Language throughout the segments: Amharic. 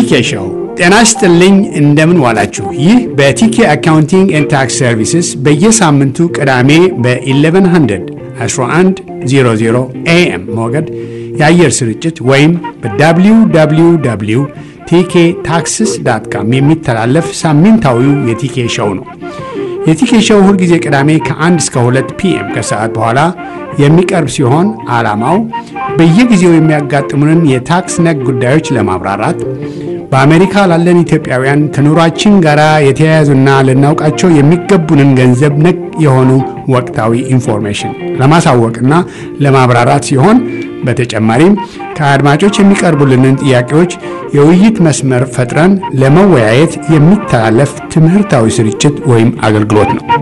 ቲኬ ሾው። ጤና ይስጥልኝ፣ እንደምን ዋላችሁ። ይህ በቲኬ አካውንቲንግ ኤንድ ታክስ ሰርቪስስ በየሳምንቱ ቅዳሜ በ1100 1100 ኤኤም ሞገድ የአየር ስርጭት ወይም በwww ቲኬ ታክስስ ዳት ካም የሚተላለፍ ሳምንታዊው የቲኬ ሾው ነው። የቲኬ ሾው ሁልጊዜ ቅዳሜ ከ1 እስከ 2 ፒኤም ከሰዓት በኋላ የሚቀርብ ሲሆን ዓላማው በየጊዜው የሚያጋጥሙንን የታክስ ነክ ጉዳዮች ለማብራራት በአሜሪካ ላለን ኢትዮጵያውያን ከኑሯችን ጋር የተያያዙና ልናውቃቸው የሚገቡንን ገንዘብ ነክ የሆኑ ወቅታዊ ኢንፎርሜሽን ለማሳወቅና ለማብራራት ሲሆን በተጨማሪም ከአድማጮች የሚቀርቡልንን ጥያቄዎች የውይይት መስመር ፈጥረን ለመወያየት የሚተላለፍ ትምህርታዊ ስርጭት ወይም አገልግሎት ነው።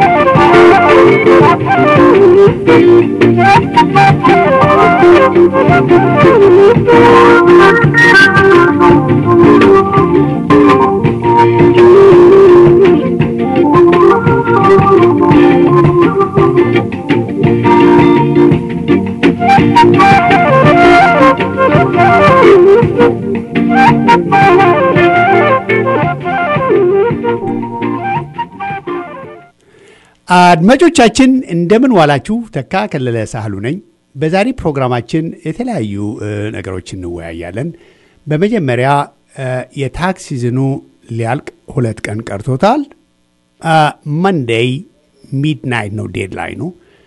አድማጮቻችን እንደምን ዋላችሁ። ተካ ከለለ ሳህሉ ነኝ። በዛሬ ፕሮግራማችን የተለያዩ ነገሮች እንወያያለን። በመጀመሪያ የታክስ ሲዝኑ ሊያልቅ ሁለት ቀን ቀርቶታል። መንዴይ ሚድናይት ነው ዴድላይኑ።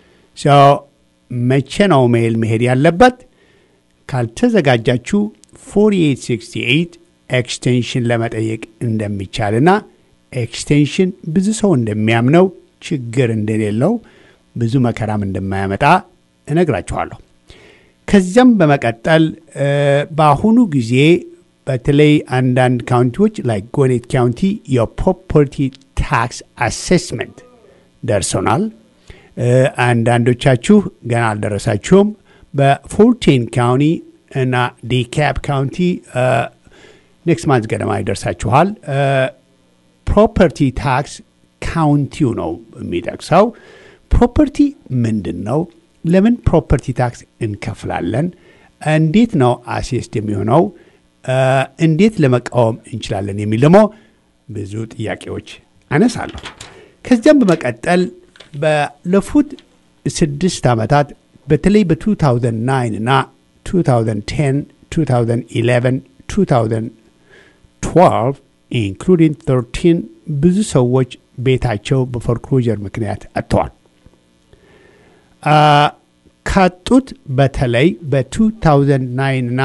መቼ ነው ሜል መሄድ ያለበት? ካልተዘጋጃችሁ 4868 ኤክስቴንሽን ለመጠየቅ እንደሚቻልና ኤክስቴንሽን ብዙ ሰው እንደሚያምነው ችግር እንደሌለው ብዙ መከራም እንደማያመጣ እነግራችኋለሁ። ከዚያም በመቀጠል በአሁኑ ጊዜ በተለይ አንዳንድ ካውንቲዎች ላይ ጎኔት ካውንቲ የፕሮፐርቲ ታክስ አሴስመንት ደርሶናል። አንዳንዶቻችሁ ገና አልደረሳችሁም። በፎርቲን ካውንቲ እና ዲካፕ ካውንቲ ኔክስት ማንዝ ገደማ ይደርሳችኋል። ፕሮፐርቲ ታክስ ካውንቲው ነው የሚጠቅሰው። ፕሮፐርቲ ምንድን ነው? ለምን ፕሮፐርቲ ታክስ እንከፍላለን? እንዴት ነው አሴስድ የሚሆነው? እንዴት ለመቃወም እንችላለን? የሚል ደግሞ ብዙ ጥያቄዎች አነሳለሁ። ከዚያም በመቀጠል ባለፉት ስድስት ዓመታት በተለይ በ2009 እና 2010 2011 2012 ኢንክሉዲንግ 13 ብዙ ሰዎች ቤታቸው በፎርክሎጀር ምክንያት አጥተዋል። ካጡት በተለይ በ2009 እና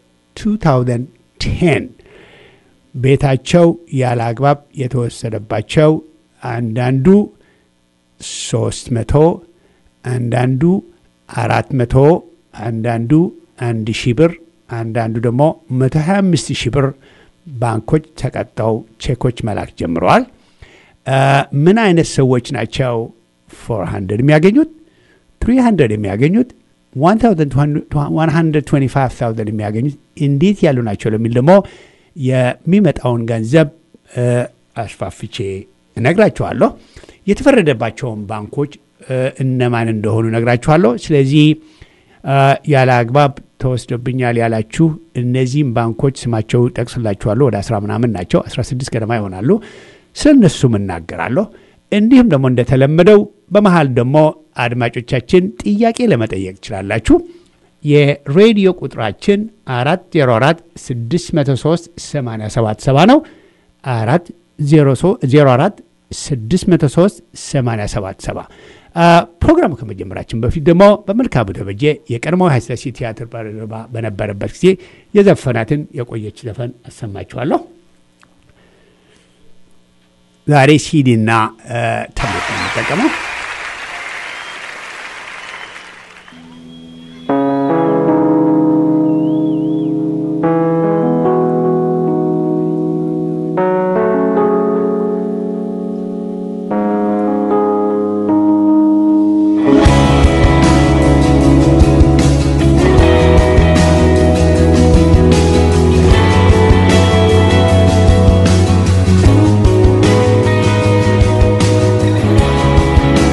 2010 ቤታቸው ያለ አግባብ የተወሰደባቸው አንዳንዱ 300 አንዳንዱ 400 አንዳንዱ አንድ ሺህ ብር አንዳንዱ ደግሞ 125 ሺህ ብር ባንኮች ተቀጠው ቼኮች መላክ ጀምረዋል። ምን አይነት ሰዎች ናቸው 400 የሚያገኙት 300 የሚያገኙት 125000 የሚያገኙት እንዴት ያሉ ናቸው ለሚል ደግሞ የሚመጣውን ገንዘብ አስፋፍቼ እነግራችኋለሁ። የተፈረደባቸውን ባንኮች እነማን እንደሆኑ እነግራችኋለሁ። ስለዚህ ያለ አግባብ ተወስዶብኛል ያላችሁ እነዚህም ባንኮች ስማቸው ጠቅስላችኋለሁ። ወደ አስራ ምናምን ናቸው፣ 16 ገደማ ይሆናሉ። ስለ እነሱም እናገራለሁ። እንዲሁም ደግሞ እንደተለመደው በመሀል ደግሞ አድማጮቻችን ጥያቄ ለመጠየቅ ትችላላችሁ። የሬዲዮ ቁጥራችን 404 603 877 ነው። 404 603 877 ፕሮግራሙ ከመጀመራችን በፊት ደግሞ በመልካሙ ተበጀ የቀድሞ ኃይለሥላሴ ቲያትር ባልደረባ በነበረበት ጊዜ የዘፈናትን የቆየች ዘፈን አሰማችኋለሁ። ዛሬ ሲዲና ታብሌት ነው የምጠቀመው። Thank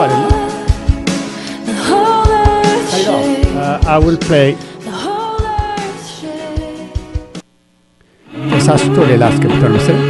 አይደለም The whole earth Cut it off. shake. Uh, I will play The whole earth shake. ተሳስቶ ሌላ አስገብቷል መሰለኝ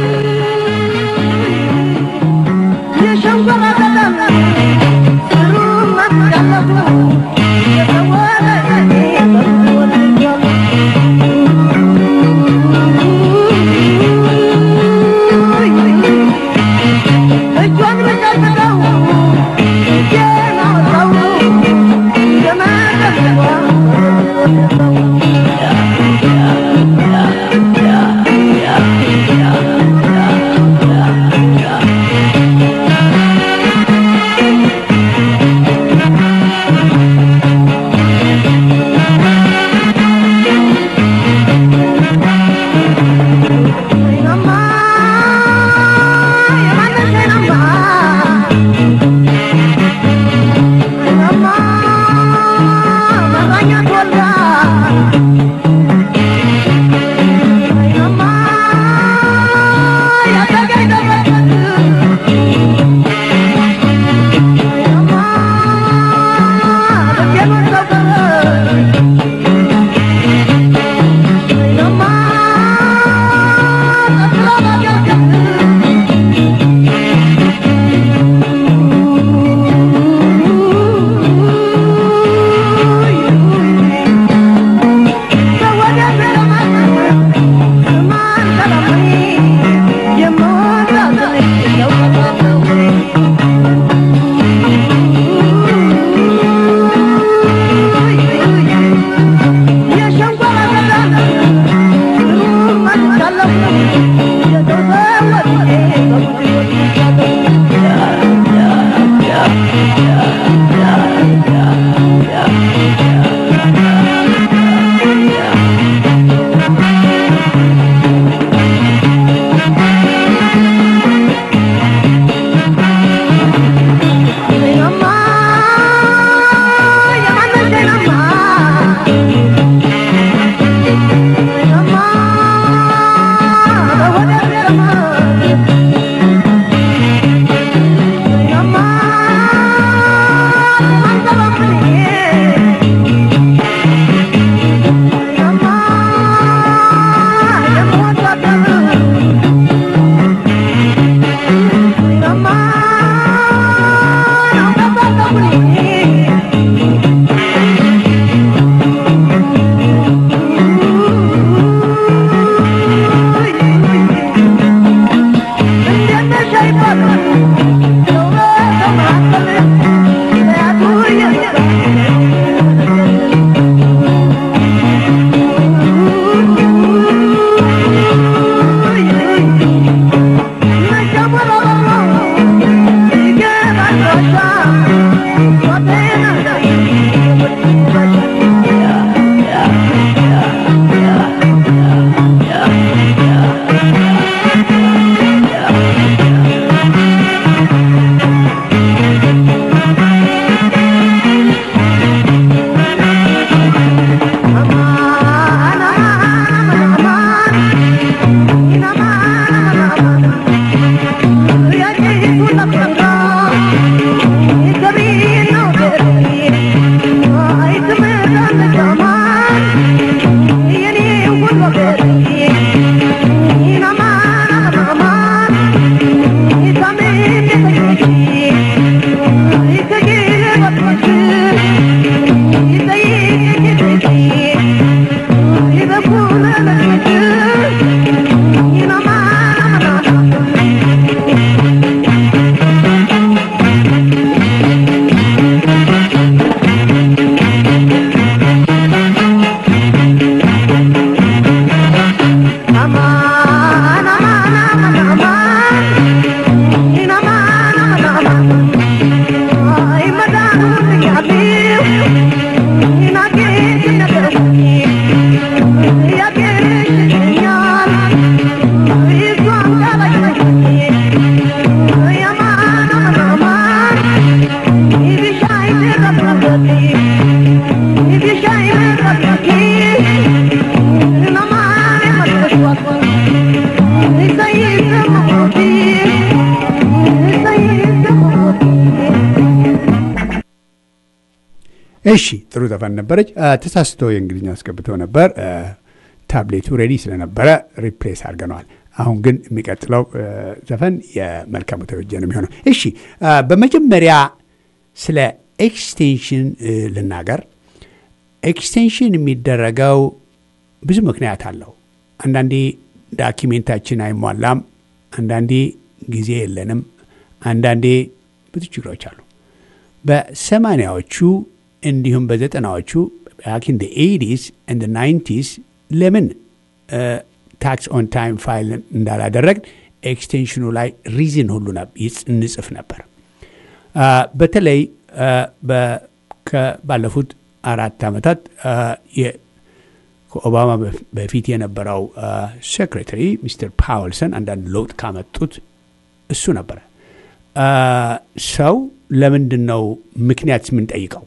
እሺ ጥሩ ዘፈን ነበረች። አ፣ ተሳስቶ የእንግሊዝኛ አስገብተው ነበር። አ፣ ታብሌቱ ሬዲ ስለነበረ ሪፕሌስ አድርገነዋል። አሁን ግን የሚቀጥለው አ፣ ዘፈን የመልካሙ ተበጀ ነው የሚሆነው። እሺ አ፣ በመጀመሪያ ስለ ኤክስቴንሽን እ፣ ልናገር። ኤክስቴንሽን የሚደረገው ብዙ ምክንያት አለው። አንዳንዴ ዳኪሜንታችን አይሟላም፣ አንዳንዴ ጊዜ የለንም፣ አንዳንዴ ብዙ ችግሮች አሉ። በሰማኒያዎቹ እንዲሁም በዘጠናዎቹ ባኪን ኤይዲስ እንደ ናይንቲስ ለምን ታክስ ኦን ታይም ፋይል እንዳላደረግ ኤክስቴንሽኑ ላይ ሪዝን ሁሉ ነብ- ይጽ- እንጽፍ ነበር። አ፣ በተለይ አ፣ በ- ከ- ባለፉት አራት ዓመታት አ፣ የ- ከኦባማ በፍ- በፊት የነበረው ሴክሬታሪ ሚስተር ፓወልሰን አንዳንድ ለውጥ ካመጡት እሱ ነበረ። አ፣ ሰው ለምንድን ነው ምክንያት የምንጠይቀው?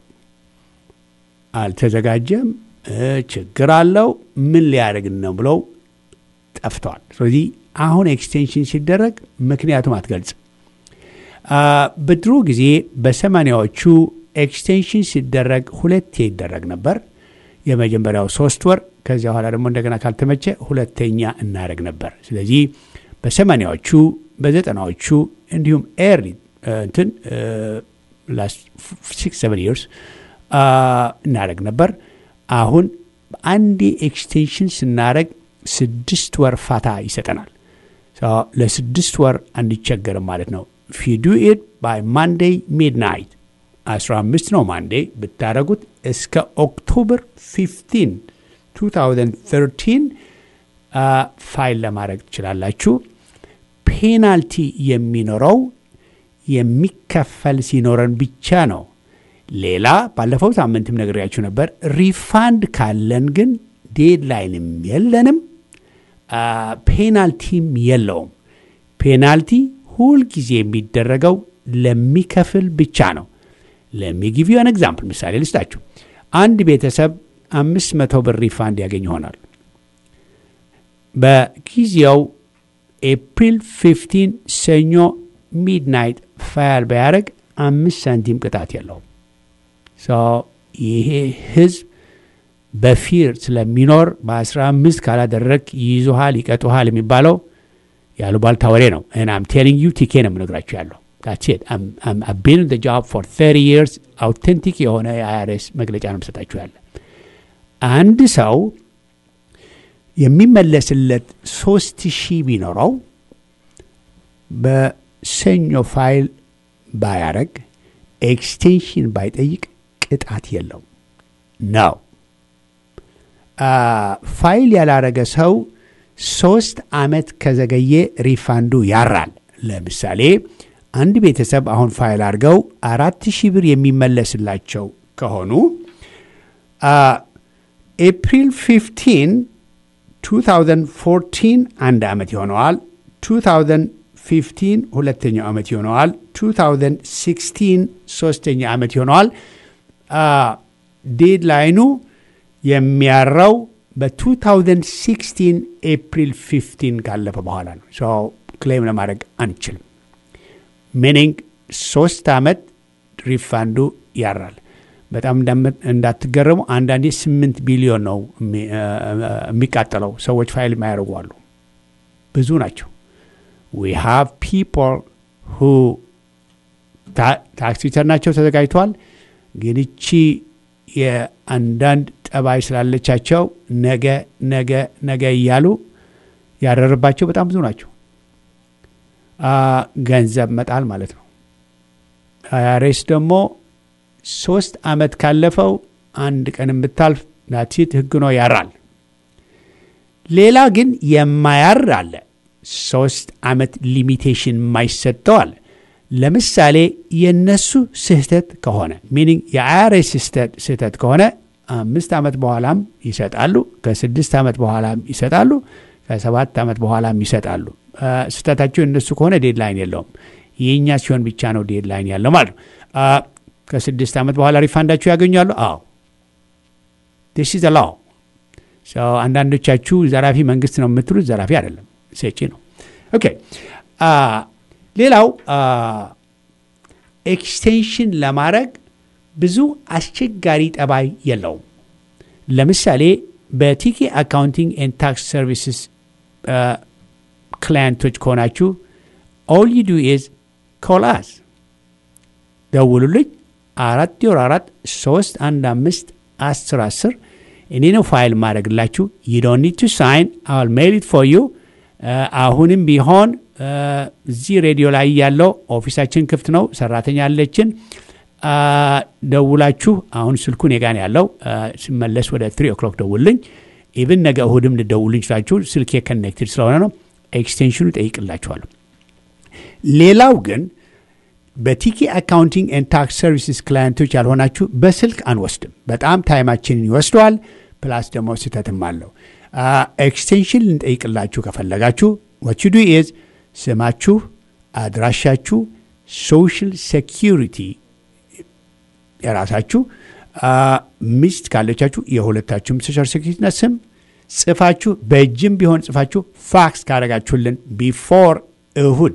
አልተዘጋጀም፣ እ፣ ችግር አለው፣ ምን ሊያደርግ ነው ብለው ጠፍተዋል። ስለዚህ አሁን ኤክስቴንሽን ሲደረግ ምክንያቱም አትገልጽም። አ፣ በድሮ ጊዜ በሰማኒያዎቹ ኤክስቴንሽን ሲደረግ ሁለቴ ይደረግ ነበር። የመጀመሪያው ሶስት ወር ከዚያ በኋላ ደግሞ እንደገና ካልተመቸ ሁለተኛ እናደረግ ነበር። ስለዚህ በሰማኒያዎቹ በዘጠናዎቹ እንዲሁም ኤርሊ እንትን ላስት ሲክስ ሰቨን ይርስ እናደረግ ነበር። አሁን አንዴ ኤክስቴንሽን ስናደረግ ስድስት ወር ፋታ ይሰጠናል። So ለስድስት ወር አንቸገርም ማለት ነው። ፊዱ ኢት ባይ ማንዴይ ሚድናይት 15 ነው ማንዴይ ብታደረጉት እስከ ኦክቶበር 15 2013 አ፣ ፋይል ለማድረግ ትችላላችሁ። ፔናልቲ የሚኖረው የሚከፈል ሲኖረን ብቻ ነው። ሌላ ባለፈው ሳምንትም ነግሬያችሁ ነበር። ሪፋንድ ካለን ግን ዴድላይንም የለንም፣ አ፣ ፔናልቲም የለውም። ፔናልቲ ሁልጊዜ የሚደረገው ለሚከፍል ብቻ ነው። ለሚጊቭ ዩን ኤግዛምፕል ምሳሌ ልስጣችሁ። አንድ ቤተሰብ አምስት መቶ ብር ሪፋንድ ያገኝ ይሆናል። በጊዜው ኤፕሪል 15 ሰኞ ሚድናይት ፋያል ቢያደርግ አምስት ሳንቲም ቅጣት የለውም። ሶ ይሄ ህዝብ በፊር ስለሚኖር በ15 ካላደረግ ይይዙሃል፣ ይቀጡሃል የሚባለው ያሉባልታ ወሬ ነው። እና አም ቴሊንግ ዩ ቲኬ ነው የምነግራችሁ ያለው ቢን ጆብ ፎር 30 ይርስ አውቴንቲክ የሆነ የአይአርኤስ መግለጫ ነው የምሰጣችሁ ያለ አንድ ሰው የሚመለስለት ሶስት ሺህ ቢኖረው በሰኞ ፋይል ባያረግ ኤክስቴንሽን ባይጠይቅ ቅጣት የለው ነው። ፋይል ያላረገ ሰው ሶስት ዓመት ከዘገየ ሪፋንዱ ያራል። ለምሳሌ አንድ ቤተሰብ አሁን ፋይል አድርገው አራት ሺህ ብር የሚመለስላቸው ከሆኑ ኤፕሪል 15 2014 አንድ ዓመት ይሆነዋል። 2015 ሁለተኛው ዓመት ይሆነዋል። 2016 ሶስተኛ ዓመት ይሆነዋል። ዴድላይኑ የሚያራው በ2016 ኤፕሪል 15 ካለፈ በኋላ ነው። ሰው ክሌም ለማድረግ አንችልም። ሚኒንግ ሶስት ዓመት ሪፋንዱ ያራል። በጣም እንዳትገረሙ አንዳንዴ ስምንት ቢሊዮን ነው የሚቃጠለው። ሰዎች ፋይል የማያደርጉ አሉ፣ ብዙ ናቸው። ዊ ሃቭ ፒፕል ሁ ታክስ ሪተርናቸው ተዘጋጅተዋል፣ ግን እቺ የአንዳንድ ጠባይ ስላለቻቸው ነገ ነገ ነገ እያሉ ያደረባቸው በጣም ብዙ ናቸው። ገንዘብ መጣል ማለት ነው። አይአርኤስ ደግሞ ሶስት ዓመት ካለፈው አንድ ቀን የምታልፍ ናቲት ህግ ነው ያራል። ሌላ ግን የማያር አለ። ሶስት ዓመት ሊሚቴሽን የማይሰጠው አለ። ለምሳሌ የነሱ ስህተት ከሆነ ሚኒንግ የአይአርኤስ ስህተት ከሆነ አምስት ዓመት በኋላም ይሰጣሉ፣ ከስድስት ዓመት በኋላም ይሰጣሉ፣ ከሰባት ዓመት በኋላም ይሰጣሉ። ስህተታቸው የነሱ ከሆነ ዴድላይን የለውም። የእኛ ሲሆን ብቻ ነው ዴድላይን ያለው ማለት ነው። ከስድስት ዓመት በኋላ ሪፋንዳችሁ ያገኛሉ። አዎ ዲስ ኢዝ ላው። አንዳንዶቻችሁ ዘራፊ መንግስት ነው የምትሉት፣ ዘራፊ አይደለም፣ ሰጪ ነው። ኦኬ ሌላው ኤክስቴንሽን ለማድረግ ብዙ አስቸጋሪ ጠባይ የለውም። ለምሳሌ በቲኬ አካውንቲንግ ኤንድ ታክስ ሰርቪስስ ክላየንቶች ከሆናችሁ ኦል ዩ ዱ ኢዝ ኮል አስ ደውሉልኝ። አራት ዜሮ አራት ሶስት አንድ አምስት አስር አስር እኔ ነው ፋይል ማድረግላችሁ። ዩ ዶንት ኒድ ቱ ሳይን አል ሜል ኢት ፎር ዩ። አሁንም ቢሆን እዚህ ሬዲዮ ላይ ያለው ኦፊሳችን ክፍት ነው። ሰራተኛ አለችን። ደውላችሁ አሁን ስልኩ እኔ ጋ ነው ያለው። ስመለስ ወደ ትሪ ኦክሎክ ደውልኝ። ኢቭን ነገ እሁድም ልደውልኝ ችላችሁ። ስልኬ ከኔክትድ ስለሆነ ነው። ኤክስቴንሽኑ ጠይቅላችኋለሁ። ሌላው ግን በቲኬ አካውንቲንግ ኤንድ ታክስ ሰርቪስስ ክላየንቶች ያልሆናችሁ በስልክ አንወስድም። በጣም ታይማችንን ይወስደዋል። ፕላስ ደግሞ ስህተትም አለው። ኤክስቴንሽን ልንጠይቅላችሁ ከፈለጋችሁ ወች ዱ ኢዝ ስማችሁ፣ አድራሻችሁ፣ ሶሻል ሴኪሪቲ የራሳችሁ ሚስት ካለቻችሁ የሁለታችሁም ሶሻል ሴኪሪቲና ስም ጽፋችሁ በእጅም ቢሆን ጽፋችሁ ፋክስ ካደረጋችሁልን ቢፎር እሁድ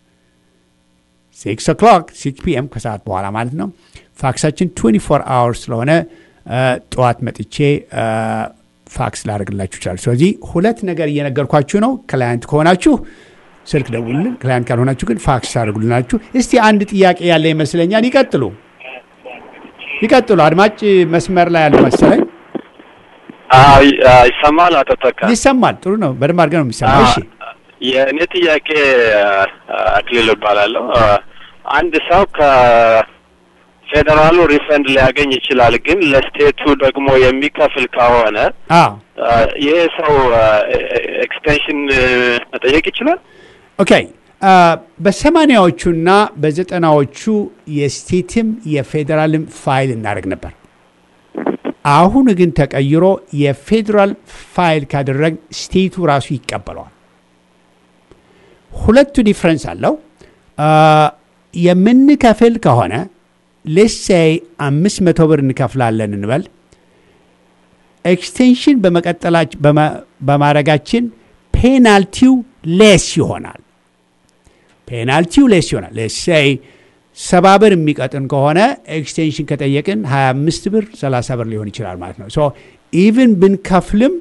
ሲክስ ኦክሎክ ሲክስ ፒኤም ከሰዓት በኋላ ማለት ነው። ፋክሳችን 24 አወር ስለሆነ ጠዋት መጥቼ ፋክስ ላደርግላችሁ ይችላል። ስለዚህ ሁለት ነገር እየነገርኳችሁ ነው። ክላያንት ከሆናችሁ ስልክ ደውሉልን፣ ክላያንት ካልሆናችሁ ግን ፋክስ ታደርጉልናችሁ። እስቲ አንድ ጥያቄ ያለ ይመስለኛል። ይቀጥሉ ይቀጥሉ። አድማጭ መስመር ላይ ያለው መሰለኝ። ይሰማል? አቶ ተካ ይሰማል። ጥሩ ነው። በደንብ አድርገን ነው የሚሰማ። እሺ የእኔ ጥያቄ አክሊል እባላለሁ። አንድ ሰው ከፌዴራሉ ሪፈንድ ሊያገኝ ይችላል፣ ግን ለስቴቱ ደግሞ የሚከፍል ከሆነ አዎ ይሄ ሰው ኤክስቴንሽን መጠየቅ ይችላል? ኦኬ በሰማኒያዎቹና በዘጠናዎቹ የስቴትም የፌዴራልም ፋይል እናደርግ ነበር። አሁን ግን ተቀይሮ የፌዴራል ፋይል ካደረግ ስቴቱ ራሱ ይቀበለዋል። ሁለቱ ዲፍረንስ አለው። የምንከፍል ከሆነ ሌሳይ አምስት መቶ ብር እንከፍላለን እንበል። ኤክስቴንሽን በመቀጠላች በማድረጋችን ፔናልቲው ሌስ ይሆናል። ፔናልቲው ሌስ ይሆናል። ሌሳይ ሰባ ብር የሚቀጥን ከሆነ ኤክስቴንሽን ከጠየቅን 25 ብር 30 ብር ሊሆን ይችላል ማለት ነው። ሶ ኢቭን ብንከፍልም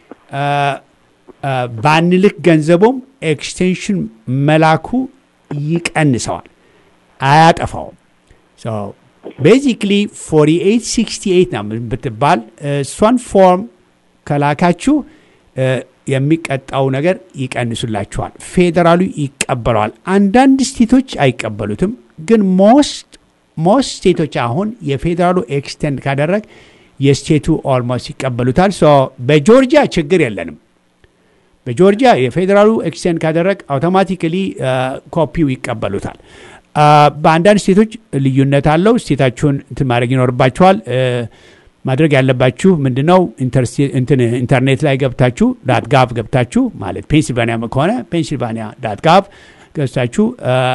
ባንልክ ገንዘቡም ኤክስቴንሽን መላኩ ይቀንሰዋል፣ አያጠፋውም። ቤዚክሊ 4868 ነው ብትባል እሷን ፎርም ከላካችሁ የሚቀጣው ነገር ይቀንሱላችኋል። ፌዴራሉ ይቀበለዋል። አንዳንድ ስቴቶች አይቀበሉትም፣ ግን ሞስት ሞስት ስቴቶች አሁን የፌዴራሉ ኤክስቴንድ ካደረግ የስቴቱ ኦልሞስት ይቀበሉታል። ሶ በጆርጂያ ችግር የለንም። በጆርጂያ የፌዴራሉ ኤክስቴንድ ካደረግ አውቶማቲካሊ ኮፒው ይቀበሉታል። በአንዳንድ ስቴቶች ልዩነት አለው። ስቴታችሁን እንትን ማድረግ ይኖርባችኋል። ማድረግ ያለባችሁ ምንድን ነው? ኢንተርኔት ላይ ገብታችሁ ዳት ጋቭ ገብታችሁ ማለት ፔንሲልቫኒያ ከሆነ ፔንሲልቫኒያ ዳት ጋቭ ገብታችሁ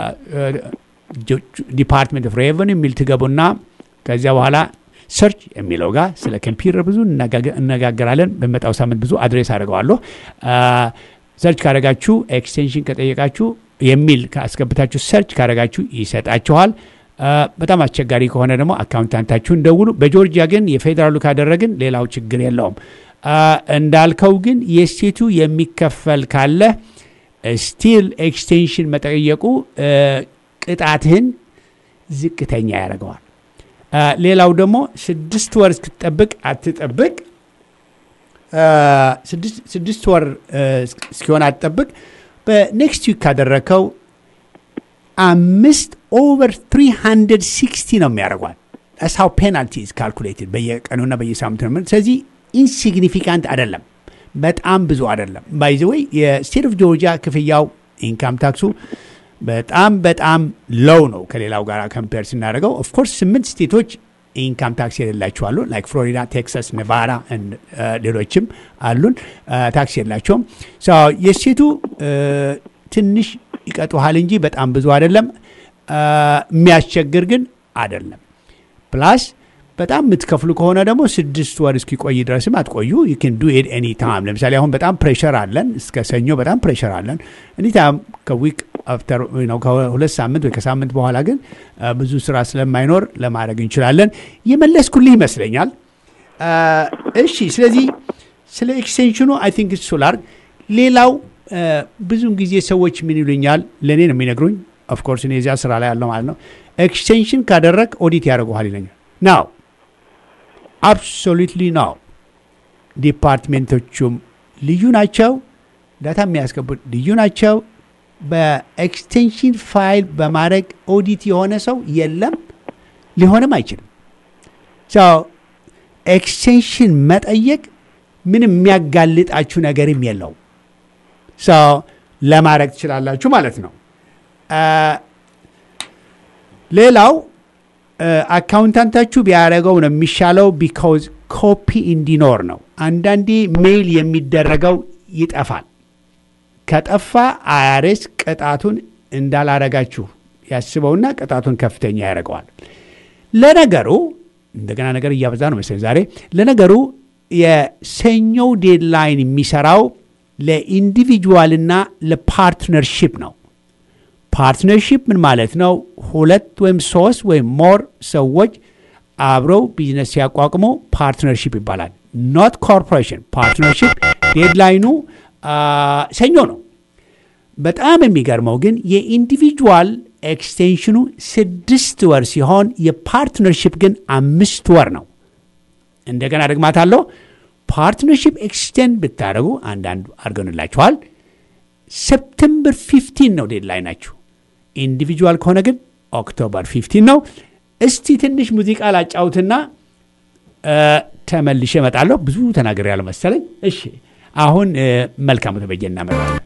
ዲፓርትመንት ኦፍ ሬቨን የሚል ትገቡና ከዚያ በኋላ ሰርች የሚለው ጋር ስለ ኮምፒውተር ብዙ እነጋገራለን። በመጣው ሳምንት ብዙ አድሬስ አድርገዋለሁ። ሰርች ካደረጋችሁ ኤክስቴንሽን ከጠየቃችሁ የሚል ካስገብታችሁ ሰርች ካደረጋችሁ ይሰጣችኋል። በጣም አስቸጋሪ ከሆነ ደግሞ አካውንታንታችሁን ደውሉ። በጆርጂያ ግን የፌዴራሉ ካደረግን ሌላው ችግር የለውም። እንዳልከው ግን የስቴቱ የሚከፈል ካለ ስቲል ኤክስቴንሽን መጠየቁ ቅጣትህን ዝቅተኛ ያደርገዋል። ሌላው ደግሞ ስድስት ወር እስክትጠብቅ አትጠብቅ። ስድስት ወር እስኪሆን አትጠብቅ። በኔክስት ዊክ ካደረከው አምስት ኦቨር 360 ነው የሚያደርጓል። ሳው ፔናልቲ ካልኩሌትድ በየቀኑና በየሳምንቱ ነው። ስለዚህ ኢንሲግኒፊካንት አይደለም፣ በጣም ብዙ አይደለም። ባይዘ ወይ የስቴት ኦፍ ጆርጂያ ክፍያው ኢንካም ታክሱ በጣም በጣም ሎው ነው ከሌላው ጋር ከምፔር ስናደርገው። ኦፍኮርስ ስምንት ስቴቶች ኢንካም ታክስ የሌላቸው አሉ። ላይክ ፍሎሪዳ፣ ቴክሳስ፣ ኔቫዳ ሌሎችም አሉን ታክስ የላቸውም። የስቴቱ ትንሽ ይቀጡሃል እንጂ በጣም ብዙ አይደለም። የሚያስቸግር ግን አይደለም። ፕላስ በጣም የምትከፍሉ ከሆነ ደግሞ ስድስት ወር እስኪቆይ ድረስም አትቆዩ። ዩን ዱ ኢት ኤኒ ታይም። ለምሳሌ አሁን በጣም ፕሬሸር አለን፣ እስከ ሰኞ በጣም ፕሬሸር አለን። ኤኒ ታይም ከዊክ አፍተር ነው ከሁለት ሳምንት ወይ ከሳምንት በኋላ ግን አ፣ ብዙ ስራ ስለማይኖር ለማድረግ እንችላለን። የመለስኩልህ ይመስለኛል። አ፣ እሺ፣ ስለዚህ ስለ ኤክስቴንሽኑ አይ ቲንክ ሶላር ሌላው አ፣ ብዙውን ጊዜ ሰዎች ምን ይሉኛል፣ ለእኔ ነው የሚነግሩኝ። ኦፍኮርስ እኔ እዚያ ስራ ላይ ያለው ማለት ነው። ኤክስቴንሽን ካደረግ ኦዲት ያደርጉሃል ይለኛል። ናው አብሶሉትሊ ናው ዲፓርትሜንቶቹም ልዩ ናቸው። ዳታ የሚያስገቡት ልዩ ናቸው። በኤክስቴንሽን ፋይል በማድረግ ኦዲት የሆነ ሰው የለም፣ ሊሆንም አይችልም። ሰው ኤክስቴንሽን መጠየቅ ምንም የሚያጋልጣችሁ ነገርም የለው። ሰው ለማድረግ ትችላላችሁ ማለት ነው። አ፣ ሌላው አካውንታንታችሁ ቢያደረገው ነው የሚሻለው። ቢካውዝ ኮፒ እንዲኖር ነው። አንዳንዴ ሜይል የሚደረገው ይጠፋል። ከጠፋ አያሬስ ቅጣቱን እንዳላረጋችሁ ያስበውና ቅጣቱን ከፍተኛ ያደርገዋል። ለነገሩ እንደገና ነገር እያበዛ ነው መሰለኝ ዛሬ። ለነገሩ የሰኞው ዴድላይን የሚሰራው ለኢንዲቪጁዋልና ለፓርትነርሺፕ ነው። ፓርትነርሺፕ ምን ማለት ነው? ሁለት ወይም ሶስት ወይም ሞር ሰዎች አብረው ቢዝነስ ሲያቋቁሙ ፓርትነርሺፕ ይባላል። ኖት ኮርፖሬሽን። ፓርትነርሺፕ ዴድላይኑ አ፣ ሰኞ ነው። በጣም የሚገርመው ግን የኢንዲቪጁዋል ኤክስቴንሽኑ ስድስት ወር ሲሆን የፓርትነርሺፕ ግን አምስት ወር ነው። እንደገና ደግማታለሁ። ፓርትነርሺፕ ኤክስቴንድ ብታደርጉ አንዳንዱ አድርገንላችኋል። ሰፕተምበር 15 ነው ዴድላይ ናችሁ። ኢንዲቪጁዋል ከሆነ ግን ኦክቶበር 15 ነው። እስቲ ትንሽ ሙዚቃ ላጫውትና እ፣ ተመልሼ እመጣለሁ። ብዙ ተናግሬያለሁ መሰለኝ። እሺ አሁን እ፣ መልካሙ ተበጀ እናመጣለን።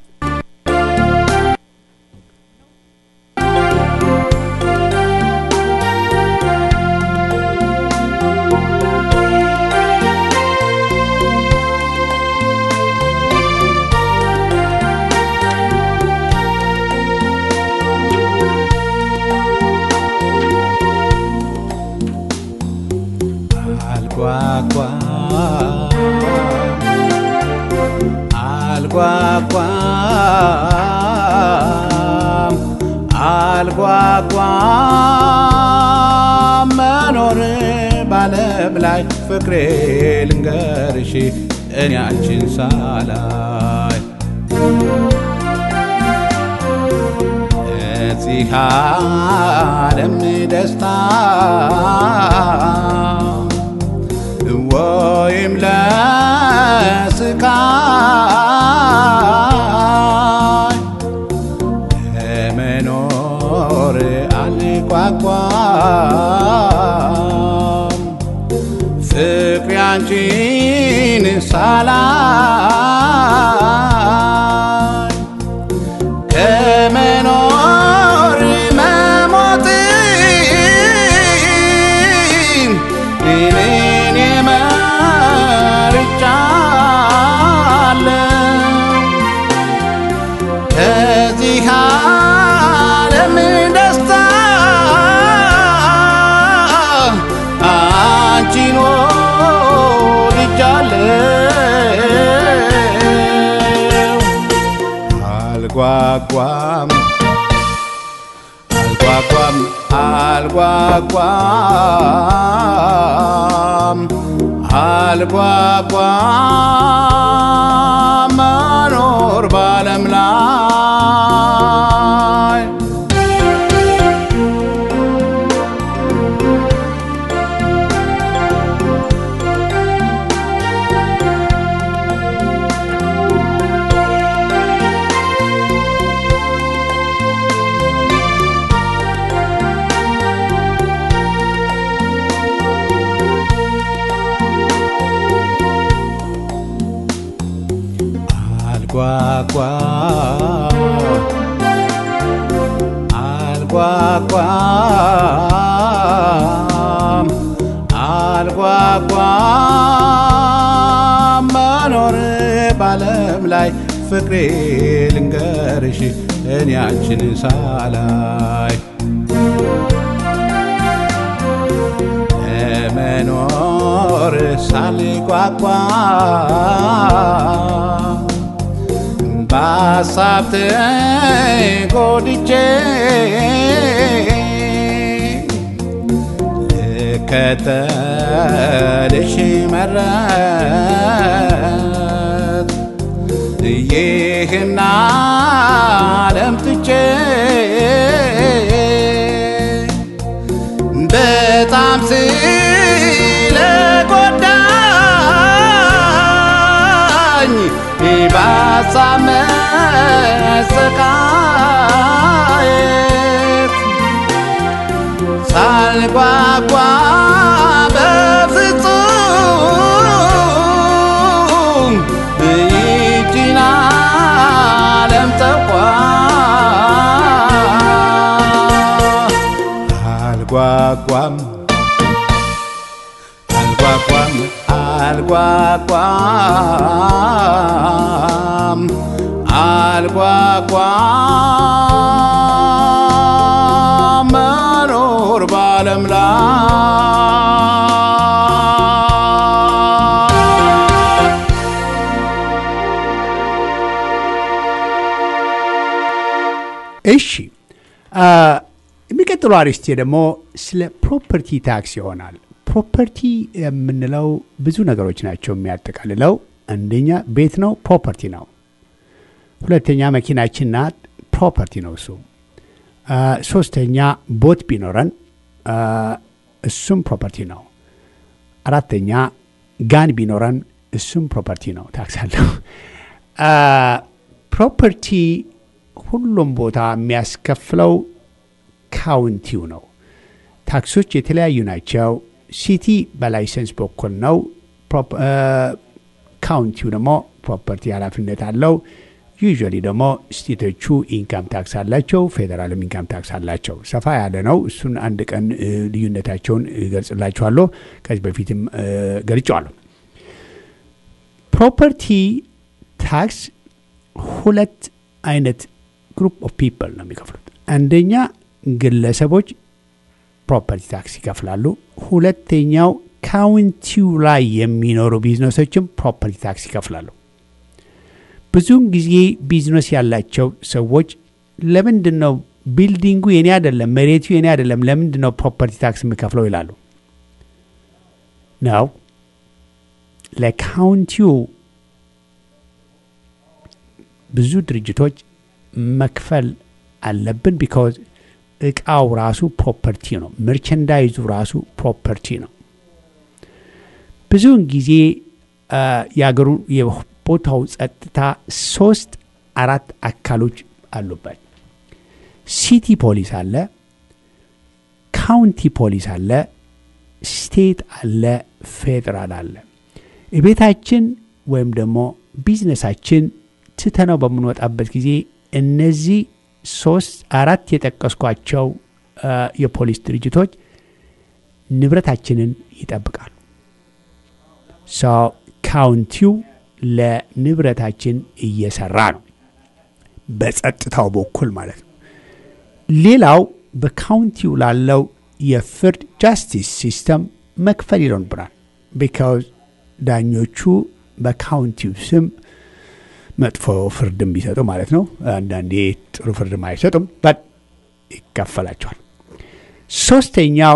አልጓጓም አልጓጓም መኖር ባለም ላይ ፍቅሬ ልንገርሽ እኔ አንቺን ሳላይ እዚህ ዓለም ደስታ ወይም ለስቃይ ለመኖር አልጓጓም ፍቅሬ አንቺን ሳላይ ከመኖር መሞት እኔን መርጫለሁ ከዚህ ዓለም ደስታ አንቺን ወድጃለሁ። አልጓጓም አልጓጓም አልጓጓም አልጓጓም መኖር ባለም ላይ አልጓጓም አልጓጓም መኖር ባለም ላይ ፍቅሬ ልንገርሽ እኔ አንቺን ሳላይ ለመኖር ሳልጓጓ በሀሳብ ተጎድቼ ልከተልሽ መረት ይህን ዓለም ትቼ በጣም ስለጎዳኝ በሀሳብ መሰቃየት ሳልጓጓ በፍጹም ይቺን ዓለም ተኳ አልጓጓም አልጓጓም አልጓጓም አልጓጓም መኖር ባለም ላይ እሺ አ፣ የሚቀጥለው አርዕስቴ ደግሞ ስለ ፕሮፐርቲ ታክስ ይሆናል። ፕሮፐርቲ የምንለው ብዙ ነገሮች ናቸው የሚያጠቃልለው። አንደኛ ቤት ነው፣ ፕሮፐርቲ ነው። ሁለተኛ መኪናችን ናት፣ ፕሮፐርቲ ነው እሱ። አ፣ ሶስተኛ ቦት ቢኖረን አ፣ እሱም ፕሮፐርቲ ነው። አራተኛ ጋን ቢኖረን እሱም ፕሮፐርቲ ነው፣ ታክስ አለው። አ፣ ፕሮፐርቲ ሁሉም ቦታ የሚያስከፍለው ካውንቲው ነው። ታክሶች የተለያዩ ናቸው። ሲቲ በላይሰንስ በኩል ነው። ፕሮፕ- አ፣ ካውንቲው ደግሞ ፕሮፐርቲ ኃላፊነት አለው። ዩዥዋሊ ደግሞ ስቴቶቹ ኢንካም ታክስ አላቸው፣ ፌዴራልም ኢንካም ታክስ አላቸው። ሰፋ ያለ ነው። እሱን አንድ ቀን እ፣ ልዩነታቸውን እገልጽላችኋለሁ። ከዚህ በፊትም እ፣ ገልጨዋለሁ። ፕሮፐርቲ ታክስ ሁለት አይነት ግሩፕ ኦፍ ፒፕል ነው የሚከፍሉት። አንደኛ ግለሰቦች ፕሮፐርቲ ታክስ ይከፍላሉ። ሁለተኛው ካውንቲው ላይ የሚኖሩ ቢዝነሶችም ፕሮፐርቲ ታክስ ይከፍላሉ። ብዙውን ጊዜ ቢዝነስ ያላቸው ሰዎች ለምንድን ነው ቢልዲንጉ የኔ አይደለም፣ መሬቱ የኔ አይደለም፣ ለምንድን ነው ፕሮፐርቲ ታክስ የምከፍለው ይላሉ። ነው ለካውንቲው ብዙ ድርጅቶች መክፈል አለብን። ቢካዝ እቃው ራሱ ፕሮፐርቲ ነው። መርቸንዳይዙ ራሱ ፕሮፐርቲ ነው። ብዙውን ጊዜ አ፣ የአገሩ የቦታው ጸጥታ ሶስት አራት አካሎች አሉበት። ሲቲ ፖሊስ አለ፣ ካውንቲ ፖሊስ አለ፣ ስቴት አለ፣ ፌዴራል አለ። ቤታችን ወይም ደግሞ ቢዝነሳችን ትተነው በምንወጣበት ጊዜ እነዚህ ሶስት አራት የጠቀስኳቸው አ፣ የፖሊስ ድርጅቶች ንብረታችንን ይጠብቃሉ። ሰው ካውንቲው ለንብረታችን እየሰራ ነው፣ በጸጥታው በኩል ማለት ነው። ሌላው በካውንቲው ላለው የፍርድ ጃስቲስ ሲስተም መክፈል ይኖርብናል። ቢካውዝ ዳኞቹ በካውንቲው ስም መጥፎ ፍርድም ቢሰጡ ማለት ነው። አንዳንዴ ጥሩ ፍርድም አይሰጡም፣ በት ይከፈላቸዋል። ሶስተኛው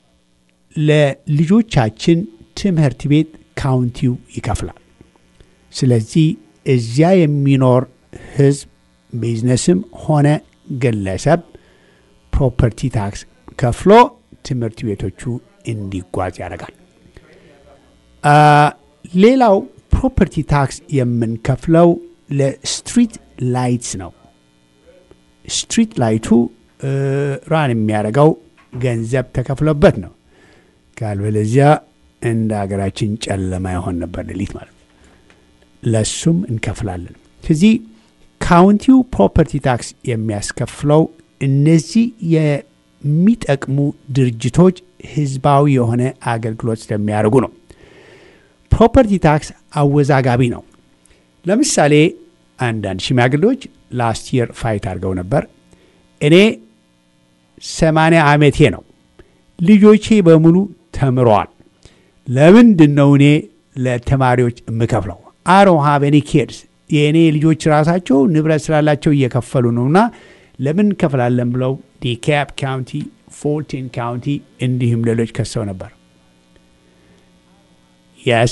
ለልጆቻችን ትምህርት ቤት ካውንቲው ይከፍላል። ስለዚህ እዚያ የሚኖር ህዝብ ቢዝነስም ሆነ ግለሰብ ፕሮፐርቲ ታክስ ከፍሎ ትምህርት ቤቶቹ እንዲጓዝ ያደርጋል። አ፣ ሌላው ፕሮፐርቲ ታክስ የምንከፍለው ለስትሪት ላይትስ ነው። ስትሪት ላይቱ እ፣ ራን የሚያደርገው ገንዘብ ተከፍሎበት ነው። ካልበለዚያ እንደ ሀገራችን ጨለማ ይሆን ነበር ሌሊት ማለት ነው። ለሱም እንከፍላለን። ስለዚህ ካውንቲው ፕሮፐርቲ ታክስ የሚያስከፍለው እነዚህ የሚጠቅሙ ድርጅቶች ህዝባዊ የሆነ አገልግሎት ስለሚያደርጉ ነው። ፕሮፐርቲ ታክስ አወዛጋቢ ነው። ለምሳሌ አንዳንድ ሽማግሌዎች ላስት የር ፋይት አድርገው ነበር። እኔ ሰማንያ ዓመቴ ነው። ልጆቼ በሙሉ ተምረዋል። ለምንድን ነው እኔ ለተማሪዎች የምከፍለው? አሮ ሃቭ ኤኒ ኪድስ የእኔ ልጆች ራሳቸው ንብረት ስላላቸው እየከፈሉ ነውና ለምን እንከፍላለን ብለው ዲካፕ ካውንቲ፣ ፎልቲን ካውንቲ እንዲሁም ሌሎች ከሰው ነበር። የስ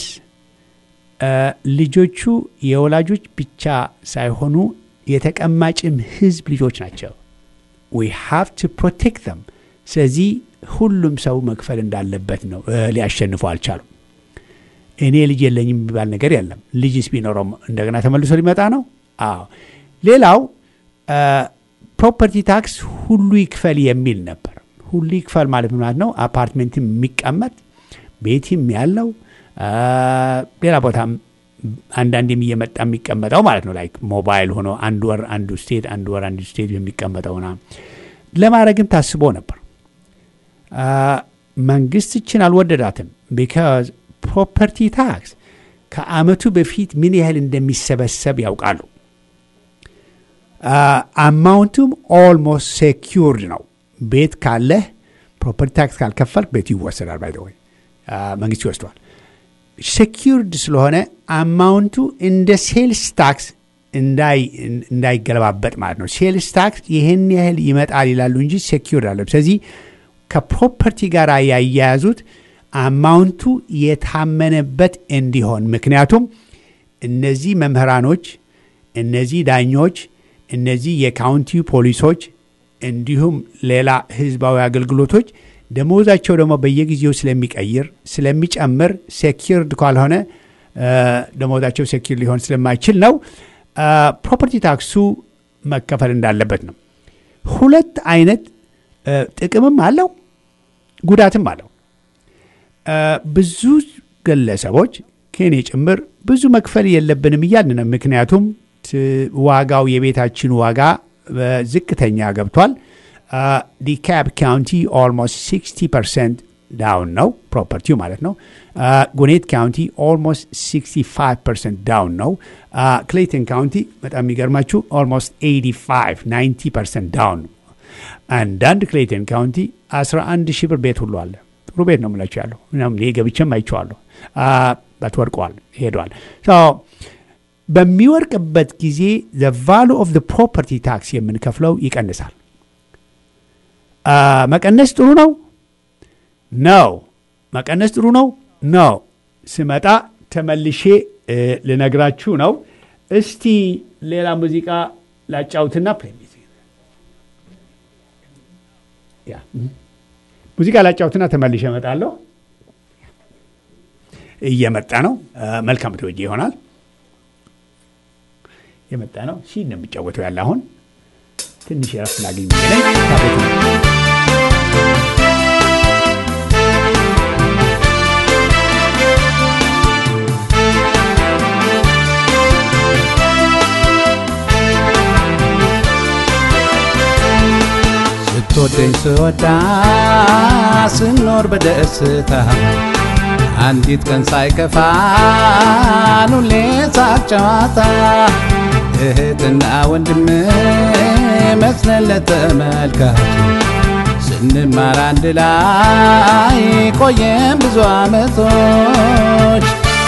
ልጆቹ የወላጆች ብቻ ሳይሆኑ የተቀማጭም ህዝብ ልጆች ናቸው። ዊ ሃቭ ቱ ፕሮቴክት ዘም። ስለዚህ ሁሉም ሰው መክፈል እንዳለበት ነው። እ፣ ሊያሸንፉ አልቻሉም። እኔ ልጅ የለኝም የሚባል ነገር የለም። ልጅስ ቢኖረው እንደገና ተመልሶ ሊመጣ ነው። አዎ ሌላው ፕሮፐርቲ ታክስ ሁሉ ይክፈል የሚል ነበር። ሁሉ ይክፈል ማለት ምን ማለት ነው? አፓርትሜንትም የሚቀመጥ ቤትም ያለው አ፣ ሌላ ቦታም አንዳንዴም እየመጣ የሚቀመጠው ማለት ነው። ላይክ ሞባይል ሆኖ አንድ ወር አንዱ ስቴት አንድ ወር አንዱ ስቴት የሚቀመጠው ና ለማድረግም ታስቦ ነበር። አ፣ መንግስት እችን አልወደዳትም። ቢካዝ ፕሮፐርቲ ታክስ ከአመቱ በፊት ምን ያህል እንደሚሰበሰብ ያውቃሉ። አማውንቱም ኦልሞስት ሴኪርድ ነው። ቤት ካለህ ፕሮፐርቲ ታክስ ካልከፈልክ ቤቱ ይወሰዳል። ባይ ወይ መንግስት ይወስደዋል። ሴኪርድ ስለሆነ አማውንቱ እንደ ሴልስ ታክስ እንዳይገለባበጥ ማለት ነው። ሴልስ ታክስ ይህን ያህል ይመጣል ይላሉ እንጂ ሴኪርድ አለ። ስለዚህ ከፕሮፐርቲ ጋር ያያያዙት አማውንቱ የታመነበት እንዲሆን ምክንያቱም እነዚህ መምህራኖች፣ እነዚህ ዳኞች፣ እነዚህ የካውንቲ ፖሊሶች እንዲሁም ሌላ ህዝባዊ አገልግሎቶች ደሞዛቸው ደግሞ በየጊዜው ስለሚቀይር ስለሚጨምር ሴኪርድ ካልሆነ ደሞዛቸው ሴኪር ሊሆን ስለማይችል ነው ፕሮፐርቲ ታክሱ መከፈል እንዳለበት ነው። ሁለት አይነት ጥቅምም አለው ጉዳትም አለው። ብዙ ግለሰቦች ከኔ ጭምር ብዙ መክፈል የለብንም እያልን ነው። ምክንያቱም ዋጋው የቤታችን ዋጋ ዝቅተኛ ገብቷል። ዲካፕ ካውንቲ ኦልሞስት 60 ፐርሰንት ዳውን ነው ፕሮፐርቲው ማለት ነው። ጉኔት ካውንቲ ኦልሞስት 65 ፐርሰንት ዳውን ነው። ክሌይተን ካውንቲ በጣም የሚገርማችሁ ኦልሞስት 85 90 ፐርሰንት ዳውን ነው። አንዳንድ ክሌይተን ካውንቲ 11 ሺህ ብር ቤት ሁሉ አለ። ጥሩ ቤት ነው የምላችሁ ያለው ምናምን ይሄ ገብቼም አይቼዋለሁ። በት ወድቀዋል ሄደዋል። በሚወርቅበት ጊዜ ዘ ቫሉ ኦፍ ዘ ፕሮፐርቲ ታክስ የምንከፍለው ይቀንሳል። መቀነስ ጥሩ ነው ነው መቀነስ ጥሩ ነው ነው። ስመጣ ተመልሼ ልነግራችሁ ነው። እስቲ ሌላ ሙዚቃ ላጫውትና ሙዚቃ ላጫውትና ተመልሼ እመጣለሁ። እየመጣ ነው። መልካም ትወጂ ይሆናል። የመጣ ነው። ሲ ነው የሚጫወተው ያለ አሁን ትንሽ የረፍት ላገኝ ነኝ ስትወደኝ ስወዳ ስኖር በደስታ አንዲት ቀን ሳይከፋን ሁሌ ሳቅ ጨዋታ እህትና ወንድም መስለን ለተመልካች ስንማር አንድ ላይ ቆየን ብዙ ዓመቶች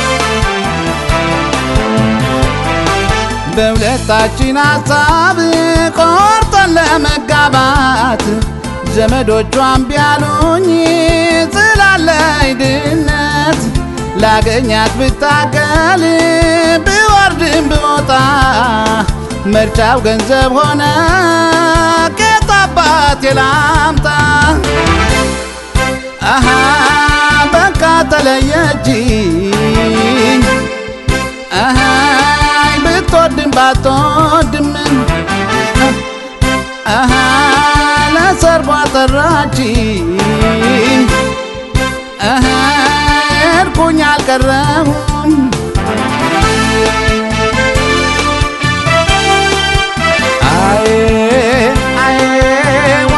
በሁለታችን ሀሳብ ቆርጠን ለመጋባት ዘመዶቿን ቢያሉኝ ስላለኝ ድነት ላገኛት ብታገል ብወርድም ብወጣ ምርጫው ገንዘብ ሆነ ቄጥ አባቴ ላምጣ አሃ በቃ ተለየችኝ አሃይ ብትወድም ባትወድም አሃ ለሰርጓ ጠራችኝ አሃ ሄድኩኝ አልቀረሁም አዬ አዬ ዋ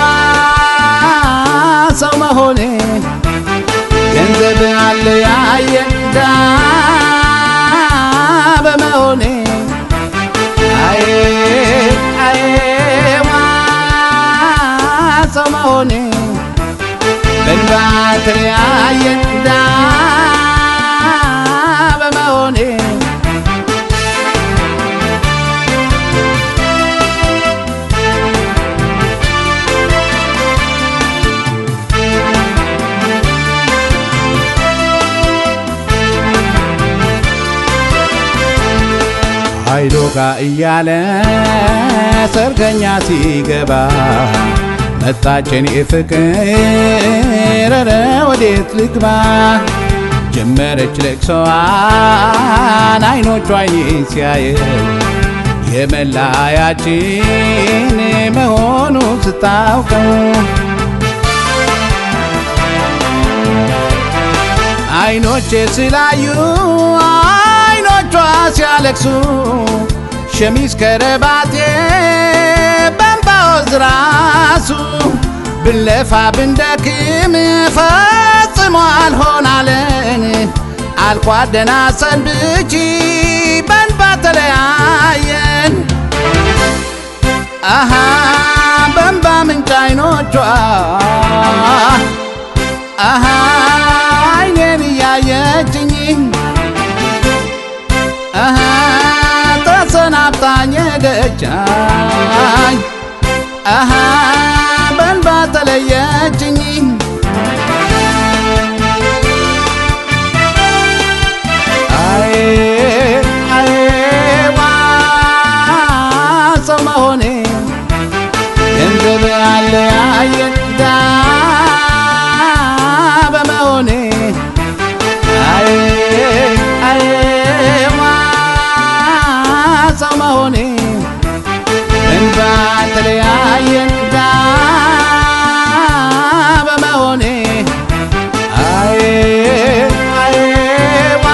ሰው መሆኔ ገንዘብ አለ ያየ ዳ በመሆኔ አዬ አዬ ዋ ሰው መሆኔ በእንባ ተለያየ ዳ በመሆኔ አይዶጋ እያለ ሰርገኛ ሲገባ መጣችን ፍቅር ኧረ ወዴት ልግባ ጀመረች ለቅሶዋን አይኖቿ አይኔን ሲያየው የመለያያችን መሆኑ ስታውቀው አይኖቼ ስላዩ አይኖቿ ሲያለቅሱ ሸሚዝ ከረባቴ በንባወዝ ራሱ ብለፋ ብንደክም ፈጽሞ አልሆናለን አልኳደና ሰንብቺ በንባ ተለያየን አሃ በንባ ምንጭ አይኖቿ አሃ አይኔን እያየችኝ አሃ ተሰናብታኝ ሄደቻኝ አሃ በንባ ተለየችኝ አይ አይ ዋ ሰው መሆኔ ገንዘብ ያለ ያየን ዳ በመሆኔ አይ አይ ዋ ሰው መሆኔ እንባ ተለያየን ዳ በመሆኔ አይ አይ ዋ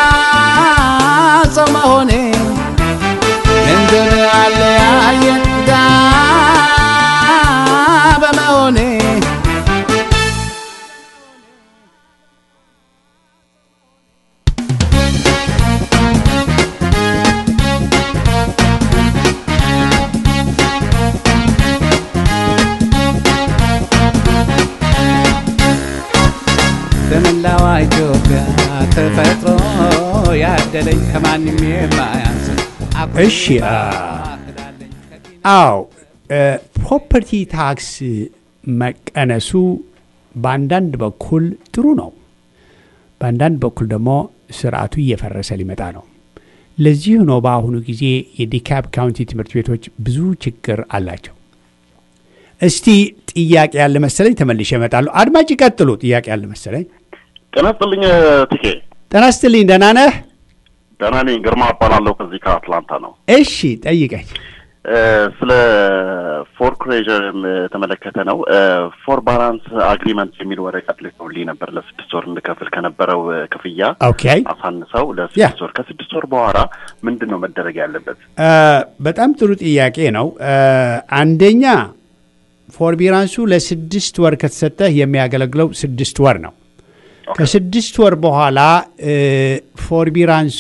ሰው መሆኔ ገንዘብ አለያየን ዳ በመሆኔ በመላዋ ኢትዮጵያ ተፈጥሮ ያደለኝ ከማንም የማያንስ እሺ፣ አ- አዎ ፕሮፐርቲ ታክስ መቀነሱ በአንዳንድ በኩል ጥሩ ነው። በአንዳንድ በኩል ደግሞ ስርዓቱ እየፈረሰ ሊመጣ ነው። ለዚህ ነው በአሁኑ ጊዜ የዲካፕ ካውንቲ ትምህርት ቤቶች ብዙ ችግር አላቸው። እስቲ ጥያቄ ያለ መሰለኝ ተመልሼ እመጣለሁ። አድማጭ ይቀጥሉ። ጥያቄ ያለ መሰለኝ። ጤና ይስጥልኝ ትኬ። ጤና ይስጥልኝ። ደህና ነህ? ደህና ነኝ። ግርማ እባላለሁ ከዚህ ከአትላንታ ነው። እሺ ጠይቀኝ። እ፣ ስለ ፎርክሬዥር የተመለከተ ነው። ፎር ባላንስ አግሪመንት የሚል ወረቀት ልከውልኝ ነበር ለስድስት ወር እንድከፍል ከነበረው እ፣ ክፍያ ኦኬ አሳንሰው ያ። ለስድስት ወር ከስድስት ወር በኋላ ምንድን ነው መደረግ ያለበት? እ፣ በጣም ጥሩ ጥያቄ ነው። እ፣ አንደኛ ፎርቢራንሱ ለስድስት ወር ከተሰጠህ የሚያገለግለው ስድስት ወር ነው። ከስድስት ወር በኋላ እ፣ ፎርቢራንሱ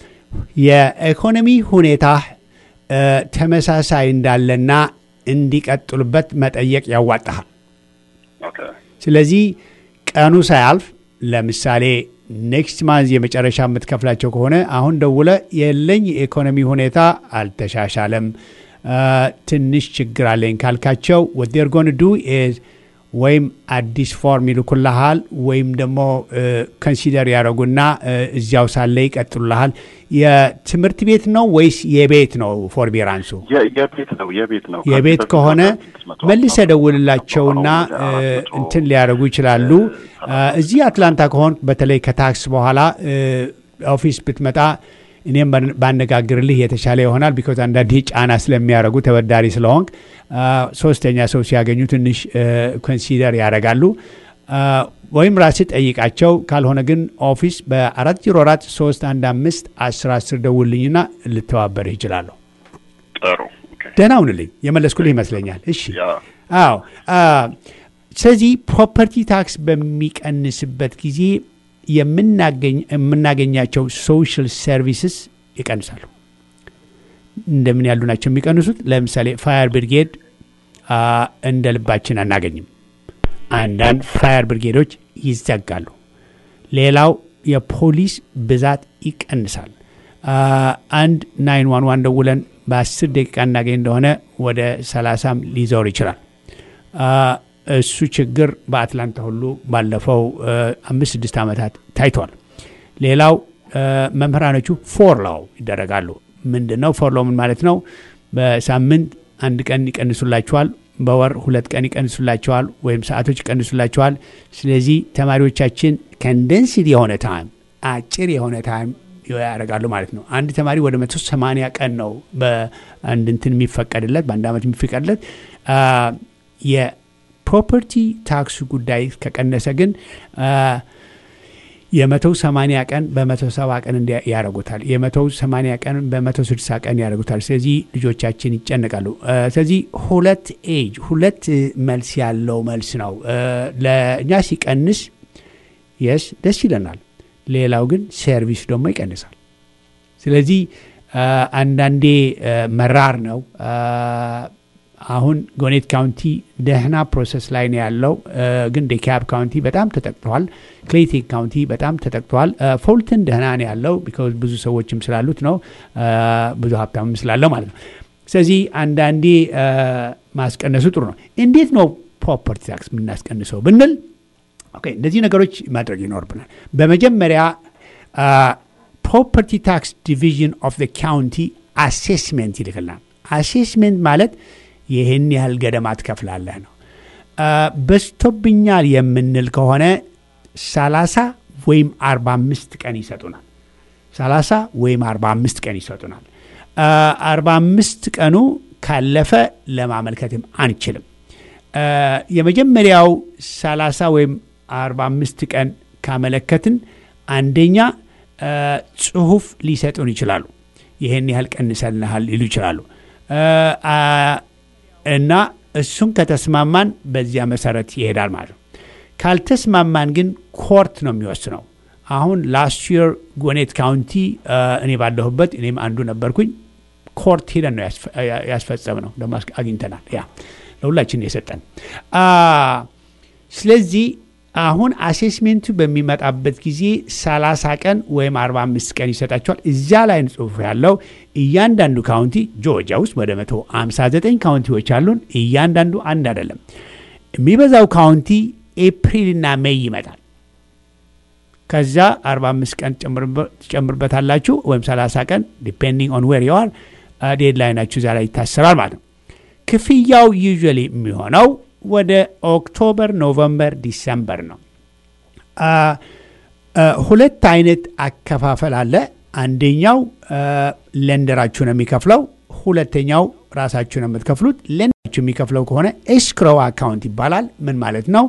የኢኮኖሚ ሁኔታ እ፣ ተመሳሳይ እንዳለና እንዲቀጥሉበት መጠየቅ ያዋጣሃል። ኦኬ ስለዚህ ቀኑ ሳያልፍ ለምሳሌ ኔክስት ማንዝ የመጨረሻ የምትከፍላቸው ከሆነ አሁን ደውለ የለኝ የኢኮኖሚ ሁኔታ አልተሻሻለም፣ አ፣ ትንሽ ችግር አለኝ ካልካቸው ወዴር ጎን ዱ ኢዝ ወይም አዲስ ፎርም ይልኩልሃል ወይም ደግሞ ኮንሲደር ያደረጉና እ፣ እዚያው ሳለ ይቀጥሉልሃል። የትምህርት ቤት ነው ወይስ የቤት ነው ፎርቢራንሱ? የ- የቤት ነው የቤት ነው የቤት ከዚህ በፊት ከሆነ ስድስት መቶ መልሰ አምሳ ደውልላቸውና አሁን ወደ አራት መቶ እንትን ሊያደርጉ ይችላሉ። እዚህ አትላንታ ከሆን በተለይ ከታክስ በኋላ እ፣ ኦፊስ ብትመጣ እኔም ባን- ባነጋግርልህ የተሻለ ይሆናል። ቢኮዝ አንዳንዴ ጫና ስለሚያደርጉ ተበዳሪ ስለሆንክ አ፣ ሶስተኛ ሰው ሲያገኙ ትንሽ ኮንሲደር ያደርጋሉ። አ፣ ወይም ራስህ ጠይቃቸው። ካልሆነ ግን ኦፊስ በአራት ዜሮ አራት ሶስት አንድ አምስት አስር አስር ደውልኝና ልተባበርህ ይችላለሁ። ጥሩ ኦኬ። ደህና ሁንልኝ። የመለስኩልህ ይመስለኛል። እሺ ያ አዎ አ፣ ስለዚህ ፕሮፐርቲ ታክስ በሚቀንስበት ጊዜ የምናገኝ የምናገኛቸው ሶሻል ሰርቪስስ ይቀንሳሉ። እንደምን ያሉ ናቸው የሚቀንሱት? ለምሳሌ ፋየር ብርጌድ አ፣ እንደ ልባችን አናገኝም። አንዳንድ ፋየር ብርጌዶች ይዘጋሉ። ሌላው የፖሊስ ብዛት ይቀንሳል። አ፣ አንድ ናይን ዋን ዋን ደውለን በአስር ደቂቃ እናገኝ እንደሆነ ወደ ሰላሳም ሊዞር ይችላል። አ፣ እሱ ችግር በአትላንታ ሁሉ ባለፈው አ፣ አምስት ስድስት ዓመታት ታይቷል። ሌላው አ፣ መምህራኖቹ ፎር ላው ይደረጋሉ። ምንድን ነው? ፎርሎ ምን ማለት ነው? በሳምንት አንድ ቀን ይቀንሱላችኋል፣ በወር ሁለት ቀን ይቀንሱላችኋል፣ ወይም ሰዓቶች ይቀንሱላችኋል። ስለዚህ ተማሪዎቻችን ከንደንስድ የሆነ ታይም አጭር የሆነ ታይም ያደርጋሉ ማለት ነው። አንድ ተማሪ ወደ መቶ ሰማንያ ቀን ነው በአንድ እንትን የሚፈቀድለት በአንድ ዓመት የሚፈቀድለት። የፕሮፐርቲ ታክሱ ጉዳይ ከቀነሰ ግን የመቶ ሰማንያ ቀን በመቶ ሰባ ቀን ያደረጉታል። የመቶ ሰማንያ ቀን በመቶ ስድሳ ቀን ያደረጉታል። ስለዚህ ልጆቻችን ይጨነቃሉ። ስለዚህ ሁለት ኤጅ ሁለት መልስ ያለው መልስ ነው። ለእኛ ሲቀንስ የስ ደስ ይለናል። ሌላው ግን ሰርቪስ ደግሞ ይቀንሳል። ስለዚህ አንዳንዴ መራር ነው። አሁን ጎኔት ካውንቲ ደህና ፕሮሰስ ላይ ነው ያለው፣ ግን ዴካብ ካውንቲ በጣም ተጠቅተዋል። ክሌቴክ ካውንቲ በጣም ተጠቅተዋል። ፎልተን ደህና ነው ያለው ቢካዝ ብዙ ሰዎችም ስላሉት ነው፣ ብዙ ሀብታምም ስላለው ማለት ነው። ስለዚህ አንዳንዴ ማስቀነሱ ጥሩ ነው። እንዴት ነው ፕሮፐርቲ ታክስ የምናስቀንሰው ብንል ኦኬ እነዚህ ነገሮች ማድረግ ይኖርብናል። በመጀመሪያ ፕሮፐርቲ ታክስ ዲቪዥን ኦፍ ዘ ካውንቲ አሴስሜንት ይልክልናል። አሴስሜንት ማለት ይህን ያህል ገደማ ትከፍላለህ ነው። በዝቶብኛል የምንል ከሆነ 30 ወይም 45 ቀን ይሰጡናል። 30 ወይም 45 ቀን ይሰጡናል። 45 ቀኑ ካለፈ ለማመልከትም አንችልም። የመጀመሪያው 30 ወይም 45 ቀን ካመለከትን አንደኛ ጽሁፍ ሊሰጡን ይችላሉ። ይህን ያህል ቀንሰልናል ሊሉ ይችላሉ። እና እሱን ከተስማማን በዚያ መሰረት ይሄዳል ማለት ነው። ካልተስማማን ግን ኮርት ነው የሚወስነው። አሁን ላስት የር ጎኔት ካውንቲ እኔ ባለሁበት እኔም አንዱ ነበርኩኝ። ኮርት ሄደን ነው ያስፈጸም ነው ደግሞ አግኝተናል። ያ ለሁላችን የሰጠን። ስለዚህ አሁን አሴስሜንቱ በሚመጣበት ጊዜ 30 ቀን ወይም 45 ቀን ይሰጣቸዋል። እዚያ ላይ ጽሁፍ ያለው እያንዳንዱ ካውንቲ ጆርጂያ ውስጥ ወደ 159 ካውንቲዎች አሉን። እያንዳንዱ አንድ አይደለም። የሚበዛው ካውንቲ ኤፕሪልና ሜይ ይመጣል። ከዛ 45 ቀን ትጨምርበታላችሁ ወይም 30 ቀን ዲፔንዲንግ ኦን ዌር ዩአር ዴድላይናችሁ እዚያ ላይ ይታሰራል ማለት ነው። ክፍያው ዩዥዋሊ የሚሆነው ወደ ኦክቶበር፣ ኖቨምበር፣ ዲሰምበር ነው። ሁለት አይነት አከፋፈል አለ። አንደኛው ለንደራችሁ ነው የሚከፍለው። ሁለተኛው ራሳችሁ ነው የምትከፍሉት። ለንደራችሁ የሚከፍለው ከሆነ ኤስክሮው አካውንት ይባላል። ምን ማለት ነው?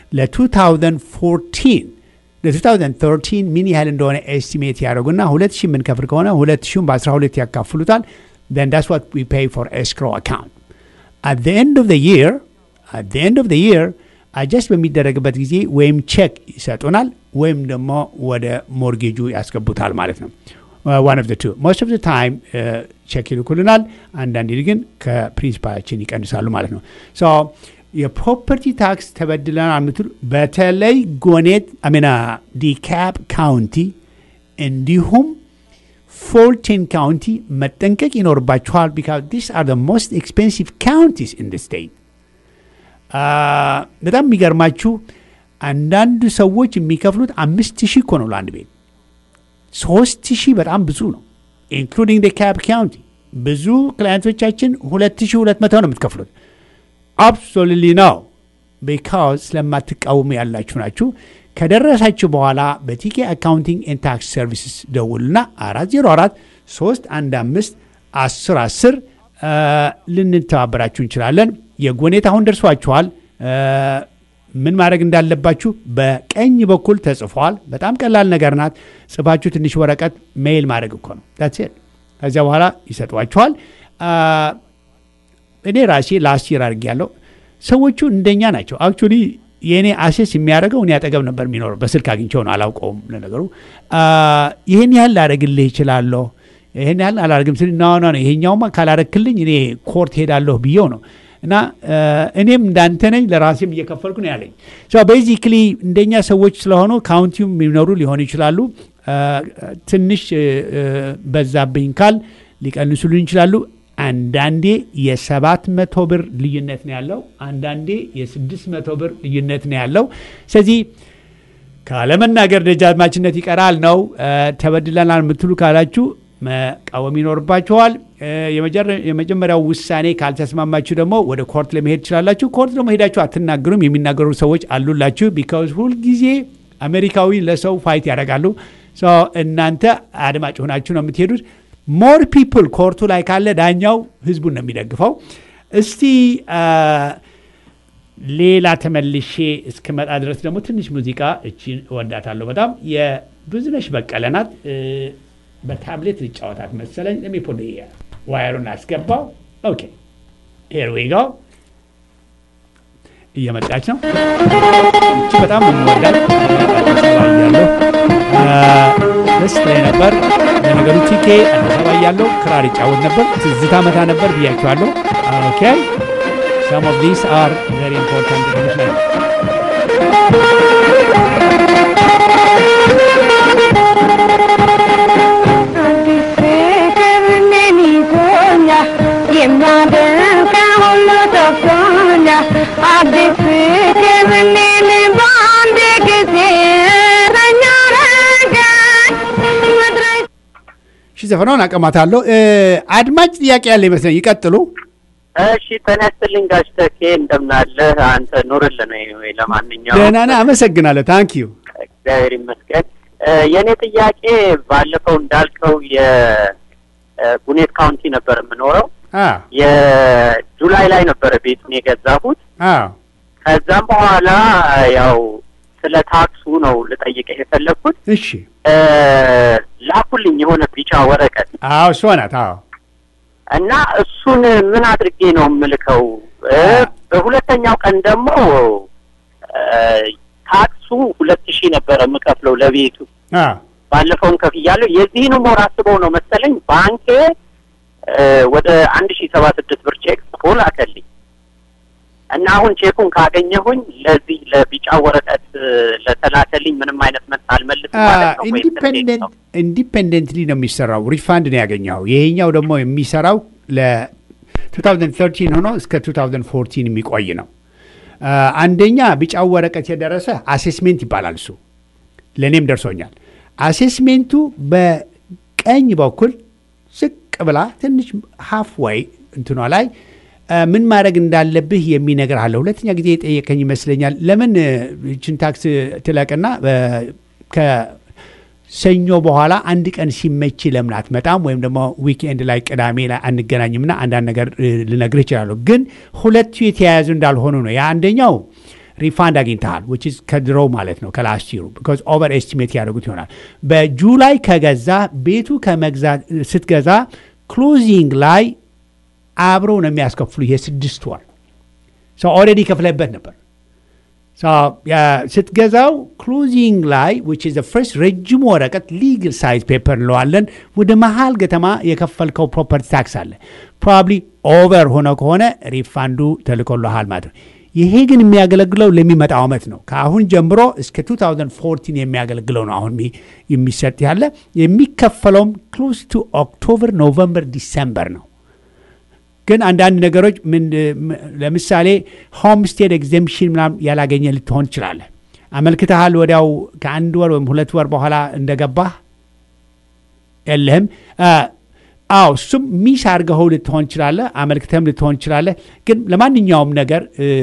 ለ2014 ለ2013 ምን ያህል እንደሆነ ኤስቲሜት ያደርጉና ሁለት ሺህ የምንከፍል ከሆነ ሁለት ሺሁን በ12 ያካፍሉታል። then that's what we pay for escrow account. At the end of the year at the end of the year አጀስት በሚደረግበት ጊዜ ወይም ቼክ ይሰጡናል ወይም ደግሞ ወደ ሞርጌጁ ያስገቡታል ማለት ነው። ዋን ኦፍ ቱ ሞስት ኦፍ ታይም ቼክ ይልኩልናል። አንዳንዴ ግን ከፕሪንሲፓላችን ይቀንሳሉ ማለት ነው። ሶ የፕሮፐርቲ ታክስ ተበድለናል የምትሉ በተለይ ጎኔት አሜና ዲካፕ ካውንቲ እንዲሁም ፎልቴን ካውንቲ መጠንቀቅ ይኖርባችኋል። ቢካዝ ዲስ አር ሞስት ኤክስፔንሲቭ ካውንቲስ ኢን ደ ስቴት በጣም የሚገርማችሁ አንዳንድ ሰዎች የሚከፍሉት አምስት ሺህ እኮ ነው ለአንድ ቤት። ሶስት ሺህ በጣም ብዙ ነው፣ ኢንክሉዲንግ ደ ካፕ ካውንቲ። ብዙ ክላይንቶቻችን ሁለት ሺህ ሁለት መቶ ነው የምትከፍሉት። አብሶሉትሊ ነው ቢካዝ ስለማትቃወሙ ያላችሁ ናችሁ። ከደረሳችሁ በኋላ በቲኬ አካውንቲንግ ኤንድ ታክስ ሰርቪስስ ደውልና አራት ዜሮ አራት ሶስት አንድ አምስት አስር አስር ልንተባበራችሁ እንችላለን። የጎኔት አሁን ደርሷችኋል። ምን ማድረግ እንዳለባችሁ በቀኝ በኩል ተጽፏል። በጣም ቀላል ነገር ናት። ጽፋችሁ ትንሽ ወረቀት ሜይል ማድረግ እኮ ነው። ዳትስ ከዚያ በኋላ ይሰጧችኋል። እኔ ራሴ ላስት ይር አድርጌ ያለው ሰዎቹ እንደኛ ናቸው። አክቹዋሊ የእኔ አሴስ የሚያደርገው እኔ አጠገብ ነበር የሚኖረው። በስልክ አግኝቸው ነው አላውቀውም። ለነገሩ ይህን ያህል ላደርግልህ ይችላለሁ፣ ይህን ያህል አላደርግም ስል ና ና ይሄኛውማ ካላረክልኝ እኔ ኮርት ሄዳለሁ ብዬው ነው እና እኔም እንዳንተ ነኝ ለራሴም እየከፈልኩ ነው ያለኝ። ቤዚክሊ እንደኛ ሰዎች ስለሆኑ ካውንቲው የሚኖሩ ሊሆኑ ይችላሉ። ትንሽ በዛብኝ ካል ሊቀንሱልን ይችላሉ። አንዳንዴ የሰባት መቶ ብር ልዩነት ነው ያለው። አንዳንዴ የስድስት መቶ ብር ልዩነት ነው ያለው። ስለዚህ ካለመናገር ደጃዝማችነት ይቀራል ነው። ተበድለናል የምትሉ ካላችሁ መቃወም ይኖርባችኋል። እ፣ የመጀረ- የመጀመሪያው ውሳኔ ካልተስማማችሁ ደግሞ ወደ ኮርት ለመሄድ ትችላላችሁ። ኮርት ደግሞ ሄዳችሁ አትናገሩም። የሚናገሩ ሰዎች አሉላችሁ። ቢካዝ ሁልጊዜ አሜሪካዊ ለሰው ፋይት ያደርጋሉ። ሶ እናንተ አድማጭ ሆናችሁ ነው የምትሄዱት። ሞር ፒፕል ኮርቱ ላይ ካለ ዳኛው ህዝቡን ነው የሚደግፈው። እስቲ አ፣ ሌላ ተመልሼ እስክመጣ ድረስ ደግሞ ትንሽ ሙዚቃ እቺን እወዳታለሁ በጣም የብዙነሽ በቀለ ናት። እ፣ በታብሌት ልጫወታት መሰለኝ። ለሚፖል ዋየሩን አስገባው። ኦኬ ሄር ዊ ጎ እየመጣች ነው። እቺ በጣም የምወዳት እያለሁ ደስ ላይ ነበር። ለነገሩ ቲኬ አዲስ አበባ እያለሁ ክራር ይጫወት ነበር። ትዝታ መታ ነበር ብያቸዋለሁ። ኦኬ some of these are very important ይመስላል። ፍቅርን ይዞኛል የሚያደርግ ሁሉ ጠፍቶኛል አዲስ ፍቅርን በአንድ ጊዜ ረኛ ረገኝ መድረስ እሺ ዘፈናውን አቀማታለሁ። እ፣ አድማጭ ጥያቄ ያለ ይመስለኝ። ይቀጥሉ። እሺ ተነስትልኝ ጋሽ ተኬ እንደምናለህ አንተ ኑርልን ወይ ለማንኛውም ደህና ነህ? አመሰግናለሁ። ታንክ ዩ እግዚአብሔር ይመስገን እ፣ የእኔ ጥያቄ ባለፈው እንዳልከው የጉኔት ካውንቲ ነበር የምኖረው የጁላይ ላይ ነበረ ቤቱን የገዛሁት ከዛም በኋላ ያው ስለ ታክሱ ነው ልጠይቅህ የፈለግኩት እሺ እ፣ ላኩልኝ የሆነ ቢጫ ወረቀት አዎ እሷ ናት። አዎ እና እሱን ምን አድርጌ ነው የምልከው? እ፣ በሁለተኛው ቀን ደግሞ እ፣ ታክሱ ሁለት ሺህ ነበረ የምከፍለው ለቤቱ አዎ ባለፈውን ከፍያለሁ። የዚህንም ወር አስበው ነው መሰለኝ ባንኬ እ፣ ወደ አንድ ሺህ ሰባ ስድስት ብር ቼክ ጽፎ ላከልኝ እና አሁን ቼኩን ካገኘሁኝ ለዚህ ለቢጫ ወረቀት እ፣ ለተላከልኝ ምንም አይነት መልስ አልመልስም ማለት ነው ወይስ እንዴት ነው? ኢንዲፔንደንትሊ ነው የሚሰራው። ሪፋንድ ነው ያገኘው። ይሄኛው ደግሞ የሚሰራው ለ2013 ሆኖ እስከ 2014 የሚቆይ ነው። አ፣ አንደኛ ቢጫው ወረቀት የደረሰ አሴስሜንት ይባላል። እሱ ለእኔም ደርሶኛል። አሴስሜንቱ በቀኝ በኩል ዝቅ ብላ ትንሽ ሃፍ ወይ እንትኗ ላይ አ፣ ምን ማድረግ እንዳለብህ የሚነግር አለ። ሁለተኛ ጊዜ የጠየቀኝ ይመስለኛል። ለምን እ፣ ይችን ታክስ ትለቅና እ፣ ከሰኞ በኋላ አንድ ቀን ሲመች ለምን አትመጣም? ወይም ደግሞ ዊክኤንድ ላይ ቅዳሜ ላይ አንገናኝምና አንዳንድ ነገር እ፣ ልነግርህ እችላለሁ። ግን ሁለቱ የተያያዙ እንዳልሆኑ ነው። ያ አንደኛው ሪፋንድ አግኝተሃል which is ከድሮ ማለት ነው ከላስት ይሩ ቢኮዝ ኦቨር ኤስቲሜት ያደርጉት ይሆናል። በጁላይ ከገዛ ቤቱ ከመግዛት ስትገዛ ክሎዚንግ ላይ አብረው ነው የሚያስከፍሉ የስድስት ወር ሰው ኦልሬዲ ከፍለበት ነበር። So, ያ- ስትገዛው ክሎዚንግ ላይ which is the first ረጅሙ ወረቀት ሊግል ሳይዝ ፔፐር እንለዋለን። ወደ መሀል ከተማ የከፈልከው ፕሮፐርቲ ታክስ አለ። ፕሮባብሊ ኦቨር ሆነ ከሆነ ሪፋንዱ ተልኮልሃል ማለት ነው። ይሄ ግን የሚያገለግለው ለሚመጣው ዓመት ነው። ከአሁን ጀምሮ እስከ 2014 የሚያገለግለው ነው አሁን የሚ- የሚሰጥ ያለ የሚከፈለውም ክሎዝ ቱ ኦክቶበር፣ ኖቨምበር፣ ዲሰምበር ነው። ግን አንዳንድ ነገሮች ምን ም- ለምሳሌ ሆምስቴድ ኤግዘምፕሽን ምናምን ያላገኘ ልትሆን ትችላለህ። አመልክተሃል ወዲያው ከአንድ ወር ወይም ሁለት ወር በኋላ እንደገባህ የለህም። አ፣ አዎ እሱም ሚስ አድርገኸው ልትሆን ትችላለህ። አመልክተህም ልትሆን ትችላለህ። ግን ለማንኛውም ነገር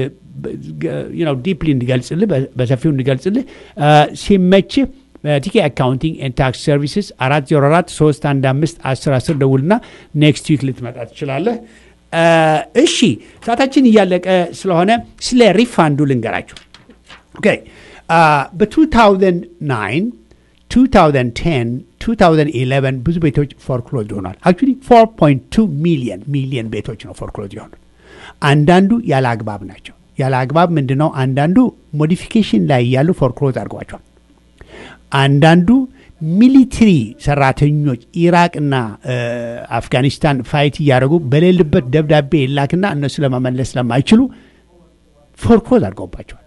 ዲፕሊ እንዲገልጽልህ በ- በሰፊው እንዲገልጽልህ አ፣ ሲመችህ በቲኬ አካውንቲንግ ኤንድ ታክስ ሰርቪስስ አራት ዜሮ አራት ሶስት አንድ አምስት አስር አስር ደውልና ኔክስት ዊክ ልትመጣ ትችላለህ። አ፣ እሺ ሰዓታችን እያለቀ ስለሆነ ስለ ሪፋንዱ ልንገራችሁ። ኦኬ በ2009 2010 2011 ብዙ ቤቶች ፎርክሎዝ ሆኗል። አክቹዋሊ 4.2 ሚሊየን ሚሊየን ቤቶች ነው ፎርክሎዝ የሆኑት። አንዳንዱ ያለ አግባብ ናቸው። ያለ አግባብ ምንድን ነው? አንዳንዱ ሞዲፊኬሽን ላይ እያሉ ፎርክሎዝ አድርጓቸዋል። አንዳንዱ ሚሊትሪ ሰራተኞች ኢራቅና እ፣ አፍጋኒስታን ፋይት እያደረጉ በሌሉበት ደብዳቤ ይላክና እነሱ ለመመለስ ስለማይችሉ ፎርክሎዝ አድርገውባቸዋል።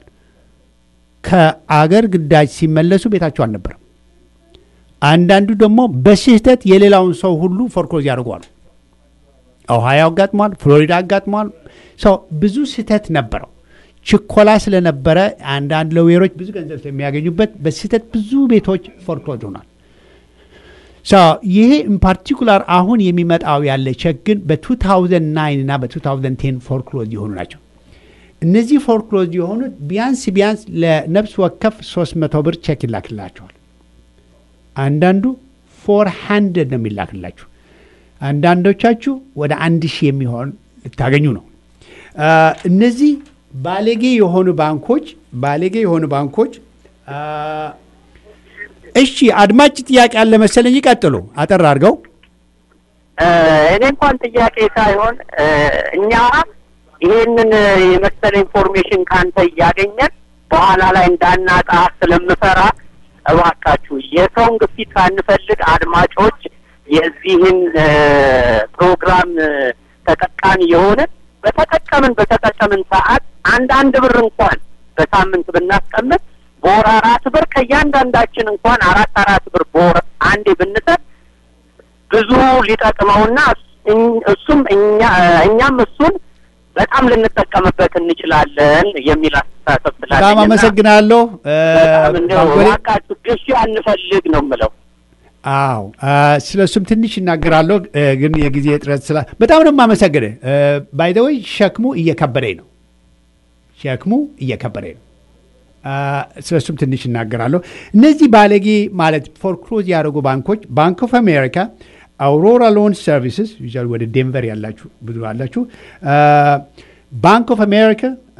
ከአገር ግዳጅ ሲመለሱ ቤታቸው አልነበረም። አንዳንዱ ደግሞ በስህተት የሌላውን ሰው ሁሉ ፎርክሎዝ ያደርጓሉ። ኦሃዮ አጋጥሟል፣ ፍሎሪዳ አጋጥሟል። ሰው ብዙ ስህተት ነበረው። ችኮላ ስለነበረ አንዳንድ ለዌሮች ብዙ ገንዘብ ስለሚያገኙበት በስህተት ብዙ ቤቶች ፎርክሎዝ ሆኗል። ይሄ ፓርቲኩላር አሁን የሚመጣው ያለ ቼክ ግን በ2009 እና በ2010 ፎርክሎዝ የሆኑ ናቸው። እነዚህ ፎርክሎዝ የሆኑት ቢያንስ ቢያንስ ለነፍስ ወከፍ 300 ብር ቼክ ይላክላቸዋል። አንዳንዱ ፎር ሃንድረድ ነው የሚላክላችሁ። አንዳንዶቻችሁ ወደ አንድ ሺህ የሚሆን ልታገኙ ነው። አ፣ እነዚህ ባለጌ የሆኑ ባንኮች ባለጌ የሆኑ ባንኮች አ፣ እሺ፣ አድማጭ ጥያቄ አለ መሰለኝ። ይቀጥሉ፣ አጠር አድርገው። እ፣ እኔ እንኳን ጥያቄ ሳይሆን እ፣ እኛ ይሄንን የመሰለ ኢንፎርሜሽን ካንተ እያገኘን በኋላ ላይ እንዳናጣ ስለምፈራ እባካችሁ የሰውን ግፊት ሳንፈልግ አድማጮች የዚህን እ፣ ፕሮግራም እ፣ ተጠቃሚ የሆንን በተጠቀምን በተጠቀምን ሰዓት አንዳንድ ብር እንኳን በሳምንት ብናስቀምጥ በወር አራት ብር ከእያንዳንዳችን እንኳን አራት አራት ብር በወር አንዴ ብንሰጥ ብዙ ሊጠቅመውና እኝ- እሱም እኛ እኛም እሱን በጣም ልንጠቀምበት እንችላለን የሚል አስተሳሰብ ስላለኝ በጣም እና አመሰግናለሁ። እ፣ በጣም እንደው ባንኮሌ- እባካችሁ ግፊ አንፈልግ ነው የምለው። አዎ ስለ እሱም ትንሽ እናገራለሁ፣ እ፣ ግን የጊዜ እጥረት ስላ በጣም ነው የማመሰግንህ። ባይደወይ ሸክሙ እየከበደኝ ነው፣ ሸክሙ እየከበደኝ ነው። አ፣ ስለ እሱም ትንሽ እናገራለሁ። እነዚህ ባለጌ ማለት ፎርክሎዝ ያደረጉ ባንኮች ባንክ ኦፍ አሜሪካ፣ አውሮራ ሎን ሰርቪስስ ዩዛሊ ወደ ዴንቨር ያላችሁ ብዙ አላችሁ፣ ባንክ ኦፍ አሜሪካ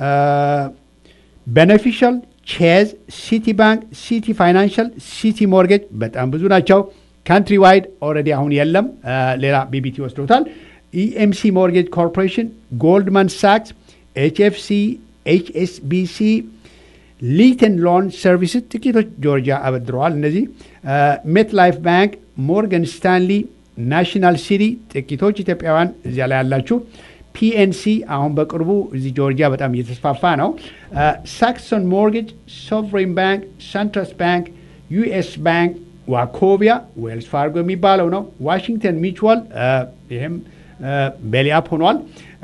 ቤኔፊሻል ቼዝ፣ ሲቲ ባንክ፣ ሲቲ ፋይናንሻል፣ ሲቲ ሞርጌጅ በጣም ብዙ ናቸው። ካንትሪ ዋይድ ኦልሬዲ አሁን የለም፣ አ፣ ሌላ ቢቢቲ ወስዶታል። ኢኤምሲ ሞርጌጅ ኮርፖሬሽን፣ ጎልድማን ሳክስ፣ ኤችኤፍሲ፣ ኤችኤስቢሲ፣ ሊተን ሎን ሰርቪስስ ጥቂቶች ጆርጂያ አበድረዋል። እነዚህ ሜት ላይፍ ባንክ፣ ሞርጋን ስታንሊ፣ ናሽናል ሲቲ ጥቂቶች ኢትዮጵያውያን እዚያ ላይ ያላችሁ ፒኤንሲ አሁን በቅርቡ እዚህ ጆርጂያ በጣም እየተስፋፋ ነው። ሳክሶን ሞርጌጅ፣ ሶቨሬን ባንክ፣ ሰንትረስ ባንክ፣ ዩኤስ ባንክ፣ ዋኮቢያ ዌልስ ፋርጎ የሚባለው ነው። ዋሽንግተን ሚቹዋል ይህም ቤሊአፕ ሆኗል።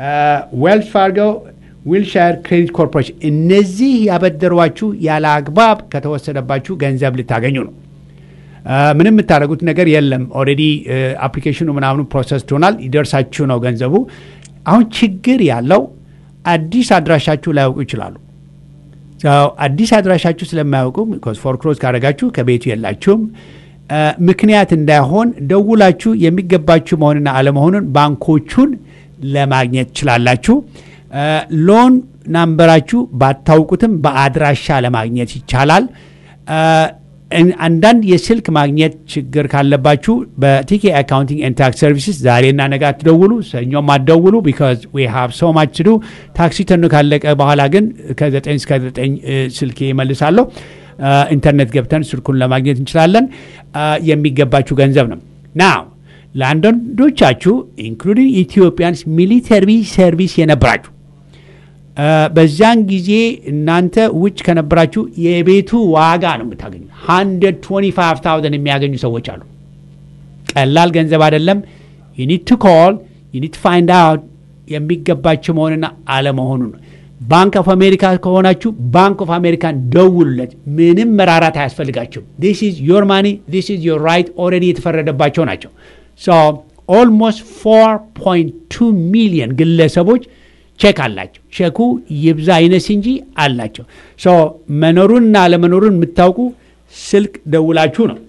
ዌልስ ፋርጎ፣ ዊልሻየር ክሬዲት ኮርፖሬሽን እነዚህ ያበደሯችሁ ያለ አግባብ ከተወሰደባችሁ ገንዘብ ልታገኙ ነው። አ፣ ምንም የምታደርጉት ነገር የለም። ኦልሬዲ አፕሊኬሽኑ ምናምኑ ፕሮሰስ ትሆናል፣ ይደርሳችሁ ነው ገንዘቡ። አሁን ችግር ያለው አዲስ አድራሻችሁ ላያውቁ ይችላሉ። ሰው አዲስ አድራሻችሁ ስለማያውቁ ፎርክሎዝ ካደረጋችሁ ከቤቱ የላችሁም። አ፣ ምክንያት እንዳይሆን ደውላችሁ የሚገባችሁ መሆንና አለመሆኑን ባንኮቹን ለማግኘት ትችላላችሁ። አ፣ ሎን ናምበራችሁ ባታውቁትም በአድራሻ ለማግኘት ይቻላል። አ፣ እን- አንዳንድ የስልክ ማግኘት ችግር ካለባችሁ በቲኬ አካውንቲንግ ኤንድ ታክስ ሰርቪስስ ዛሬና ነገ አትደውሉ፣ ሰኞም አትደውሉ። ቢካዝ ዊ ሃቭ ሶ ማች ቱ ዱ። ታክሲ ተኑ ካለቀ በኋላ ግን ከዘጠኝ እስከ ዘጠኝ እ፣ ስልኬ ይመልሳለሁ። አ፣ ኢንተርኔት ገብተን ስልኩን ለማግኘት እንችላለን። አ፣ የሚገባችሁ ገንዘብ ነው ናው ለአንዳንዶቻችሁ ኢንክሉዲንግ ኢትዮጵያንስ ሚሊተሪ ሰርቪስ የነበራችሁ አ፣ በዚያን ጊዜ እናንተ ውጭ ከነበራችሁ የቤቱ ዋጋ ነው የምታገኙ። 125000 የሚያገኙ ሰዎች አሉ። ቀላል ገንዘብ አይደለም። ዩኒድ ቱ ኮል ዩኒድ ቱ ፋይንድ አውት የሚገባቸው መሆንና አለመሆኑ ነው። ባንክ ኦፍ አሜሪካ ከሆናችሁ ባንክ ኦፍ አሜሪካን ደውሉለት። ምንም መራራት አያስፈልጋቸው። ዲስ ኢዝ ዮር ማኒ ዲስ ኢዝ ዮር ራይት ኦልሬዲ የተፈረደባቸው ናቸው። ሶ ኦልሞስት 4.2 ሚሊዮን ግለሰቦች ቼክ አላቸው። ቼኩ ይብዛ ይነስ እንጂ አላቸው። ሶ መኖሩንና አለመኖሩን የምታውቁ ስልክ ደውላችሁ ነው።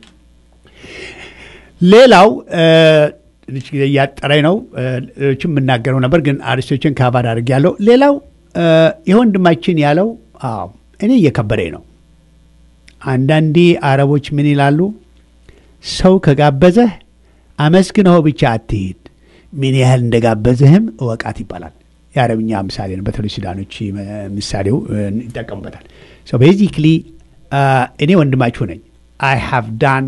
ሌላው እ፣ ትንሽ ጊዜ እያጠረኝ ነው። እ፣ ሌሎችም የምናገረው ነበር ግን አርዕስቶችን ካባድ አድርጌያለሁ። ሌላው እ፣ ይህ ወንድማችን ያለው አዎ እኔ እየከበደኝ ነው። አንዳንዴ አረቦች ምን ይላሉ? ሰው ከጋበዘህ አመስግነው ብቻ አትሄድ፣ ምን ያህል እንደጋበዘህም እወቃት ይባላል። የአረብኛ ምሳሌ ነው። በተለይ ሱዳኖች እ፣ ምሳሌው እ፣ ይጠቀሙበታል። ሶ ቤዚክሊ እኔ ወንድማችሁ ነኝ። አይ ሃቭ ዳን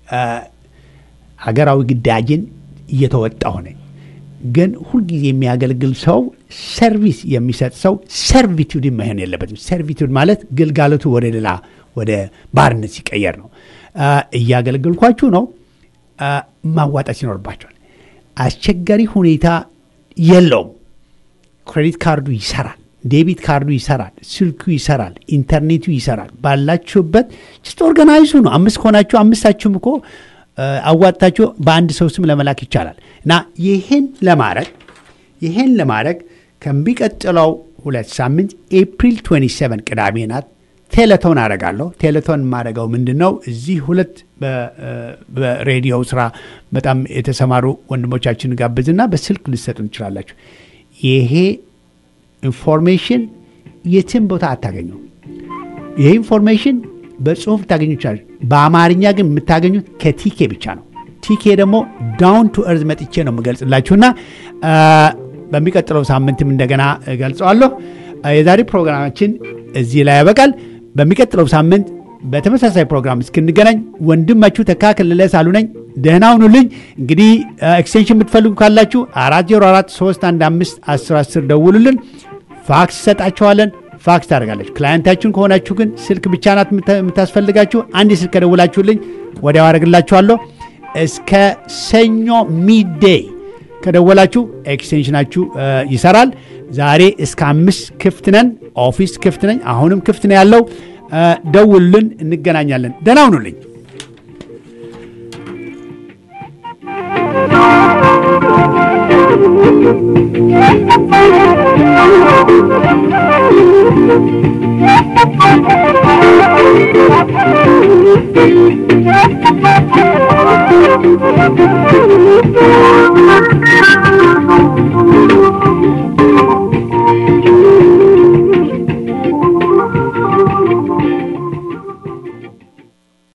ሀገራዊ ግዳጅን እየተወጣሁ ነኝ። ግን ሁልጊዜ የሚያገለግል ሰው ሰርቪስ የሚሰጥ ሰው ሰርቪቱድ መሆን የለበትም። ሰርቪቱድ ማለት ግልጋሎቱ ወደ ሌላ ወደ ባርነት ሲቀየር ነው። አ፣ እያገለገልኳችሁ ነው። አ፣ ማዋጣት ይኖርባቸዋል። አስቸጋሪ ሁኔታ የለውም። ክሬዲት ካርዱ ይሰራል፣ ዴቢት ካርዱ ይሰራል፣ ስልኩ ይሰራል፣ ኢንተርኔቱ ይሰራል። ባላችሁበት ጅስት ኦርጋናይዙ ነው። አምስት ከሆናችሁ አምስታችሁም እኮ እ፣ አዋጥታችሁ በአንድ ሰው ስም ለመላክ ይቻላል እና ይህን ለማድረግ ይህን ለማድረግ ከሚቀጥለው ሁለት ሳምንት ኤፕሪል 27 ቅዳሜ ናት ቴሌቶን አደርጋለሁ። ቴሌቶን የማደርገው ምንድን ነው? እዚህ ሁለት በ- እ፣ በሬዲዮ ስራ በጣም የተሰማሩ ወንድሞቻችን ጋብዝና በስልክ ልሰጡ እንችላላችሁ። ይሄ ኢንፎርሜሽን የትም ቦታ አታገኘው። ይሄ ኢንፎርሜሽን በጽሁፍ ልታገኙ ይችላል። በአማርኛ ግን የምታገኙት ከቲኬ ብቻ ነው። ቲኬ ደግሞ ዳውን ቱ እርዝ መጥቼ ነው የምገልጽላችሁና አ፣ በሚቀጥለው ሳምንትም እንደገና እገልጸዋለሁ። አ፣ የዛሬ ፕሮግራማችን እዚህ ላይ ያበቃል። በሚቀጥለው ሳምንት በተመሳሳይ ፕሮግራም እስክንገናኝ ወንድማችሁ ተካ ከለለ ሳሉ ነኝ። ደህና ሁኑልኝ። እንግዲህ ኤክስቴንሽን የምትፈልጉ ካላችሁ 404 315 1010 ደውሉልን። ፋክስ ይሰጣችኋለን። ፋክስ ታደርጋለች። ክላየንታችሁን ከሆናችሁ ግን ስልክ ብቻ ናት የምታ- የምታስፈልጋችሁ። አንድ ስልክ ከደውላችሁልኝ ወዲያው አደርግላችኋለሁ። እስከ ሰኞ ሚዴይ ከደወላችሁ ኤክስቴንሽናችሁ እ፣ ይሰራል። ዛሬ እስከ አምስት ክፍት ነን። ኦፊስ ክፍት ነኝ። አሁንም ክፍት ነው ያለው። እ፣ ደውሉልን፣ እንገናኛለን። ደህና ሁኑልኝ። Thank you.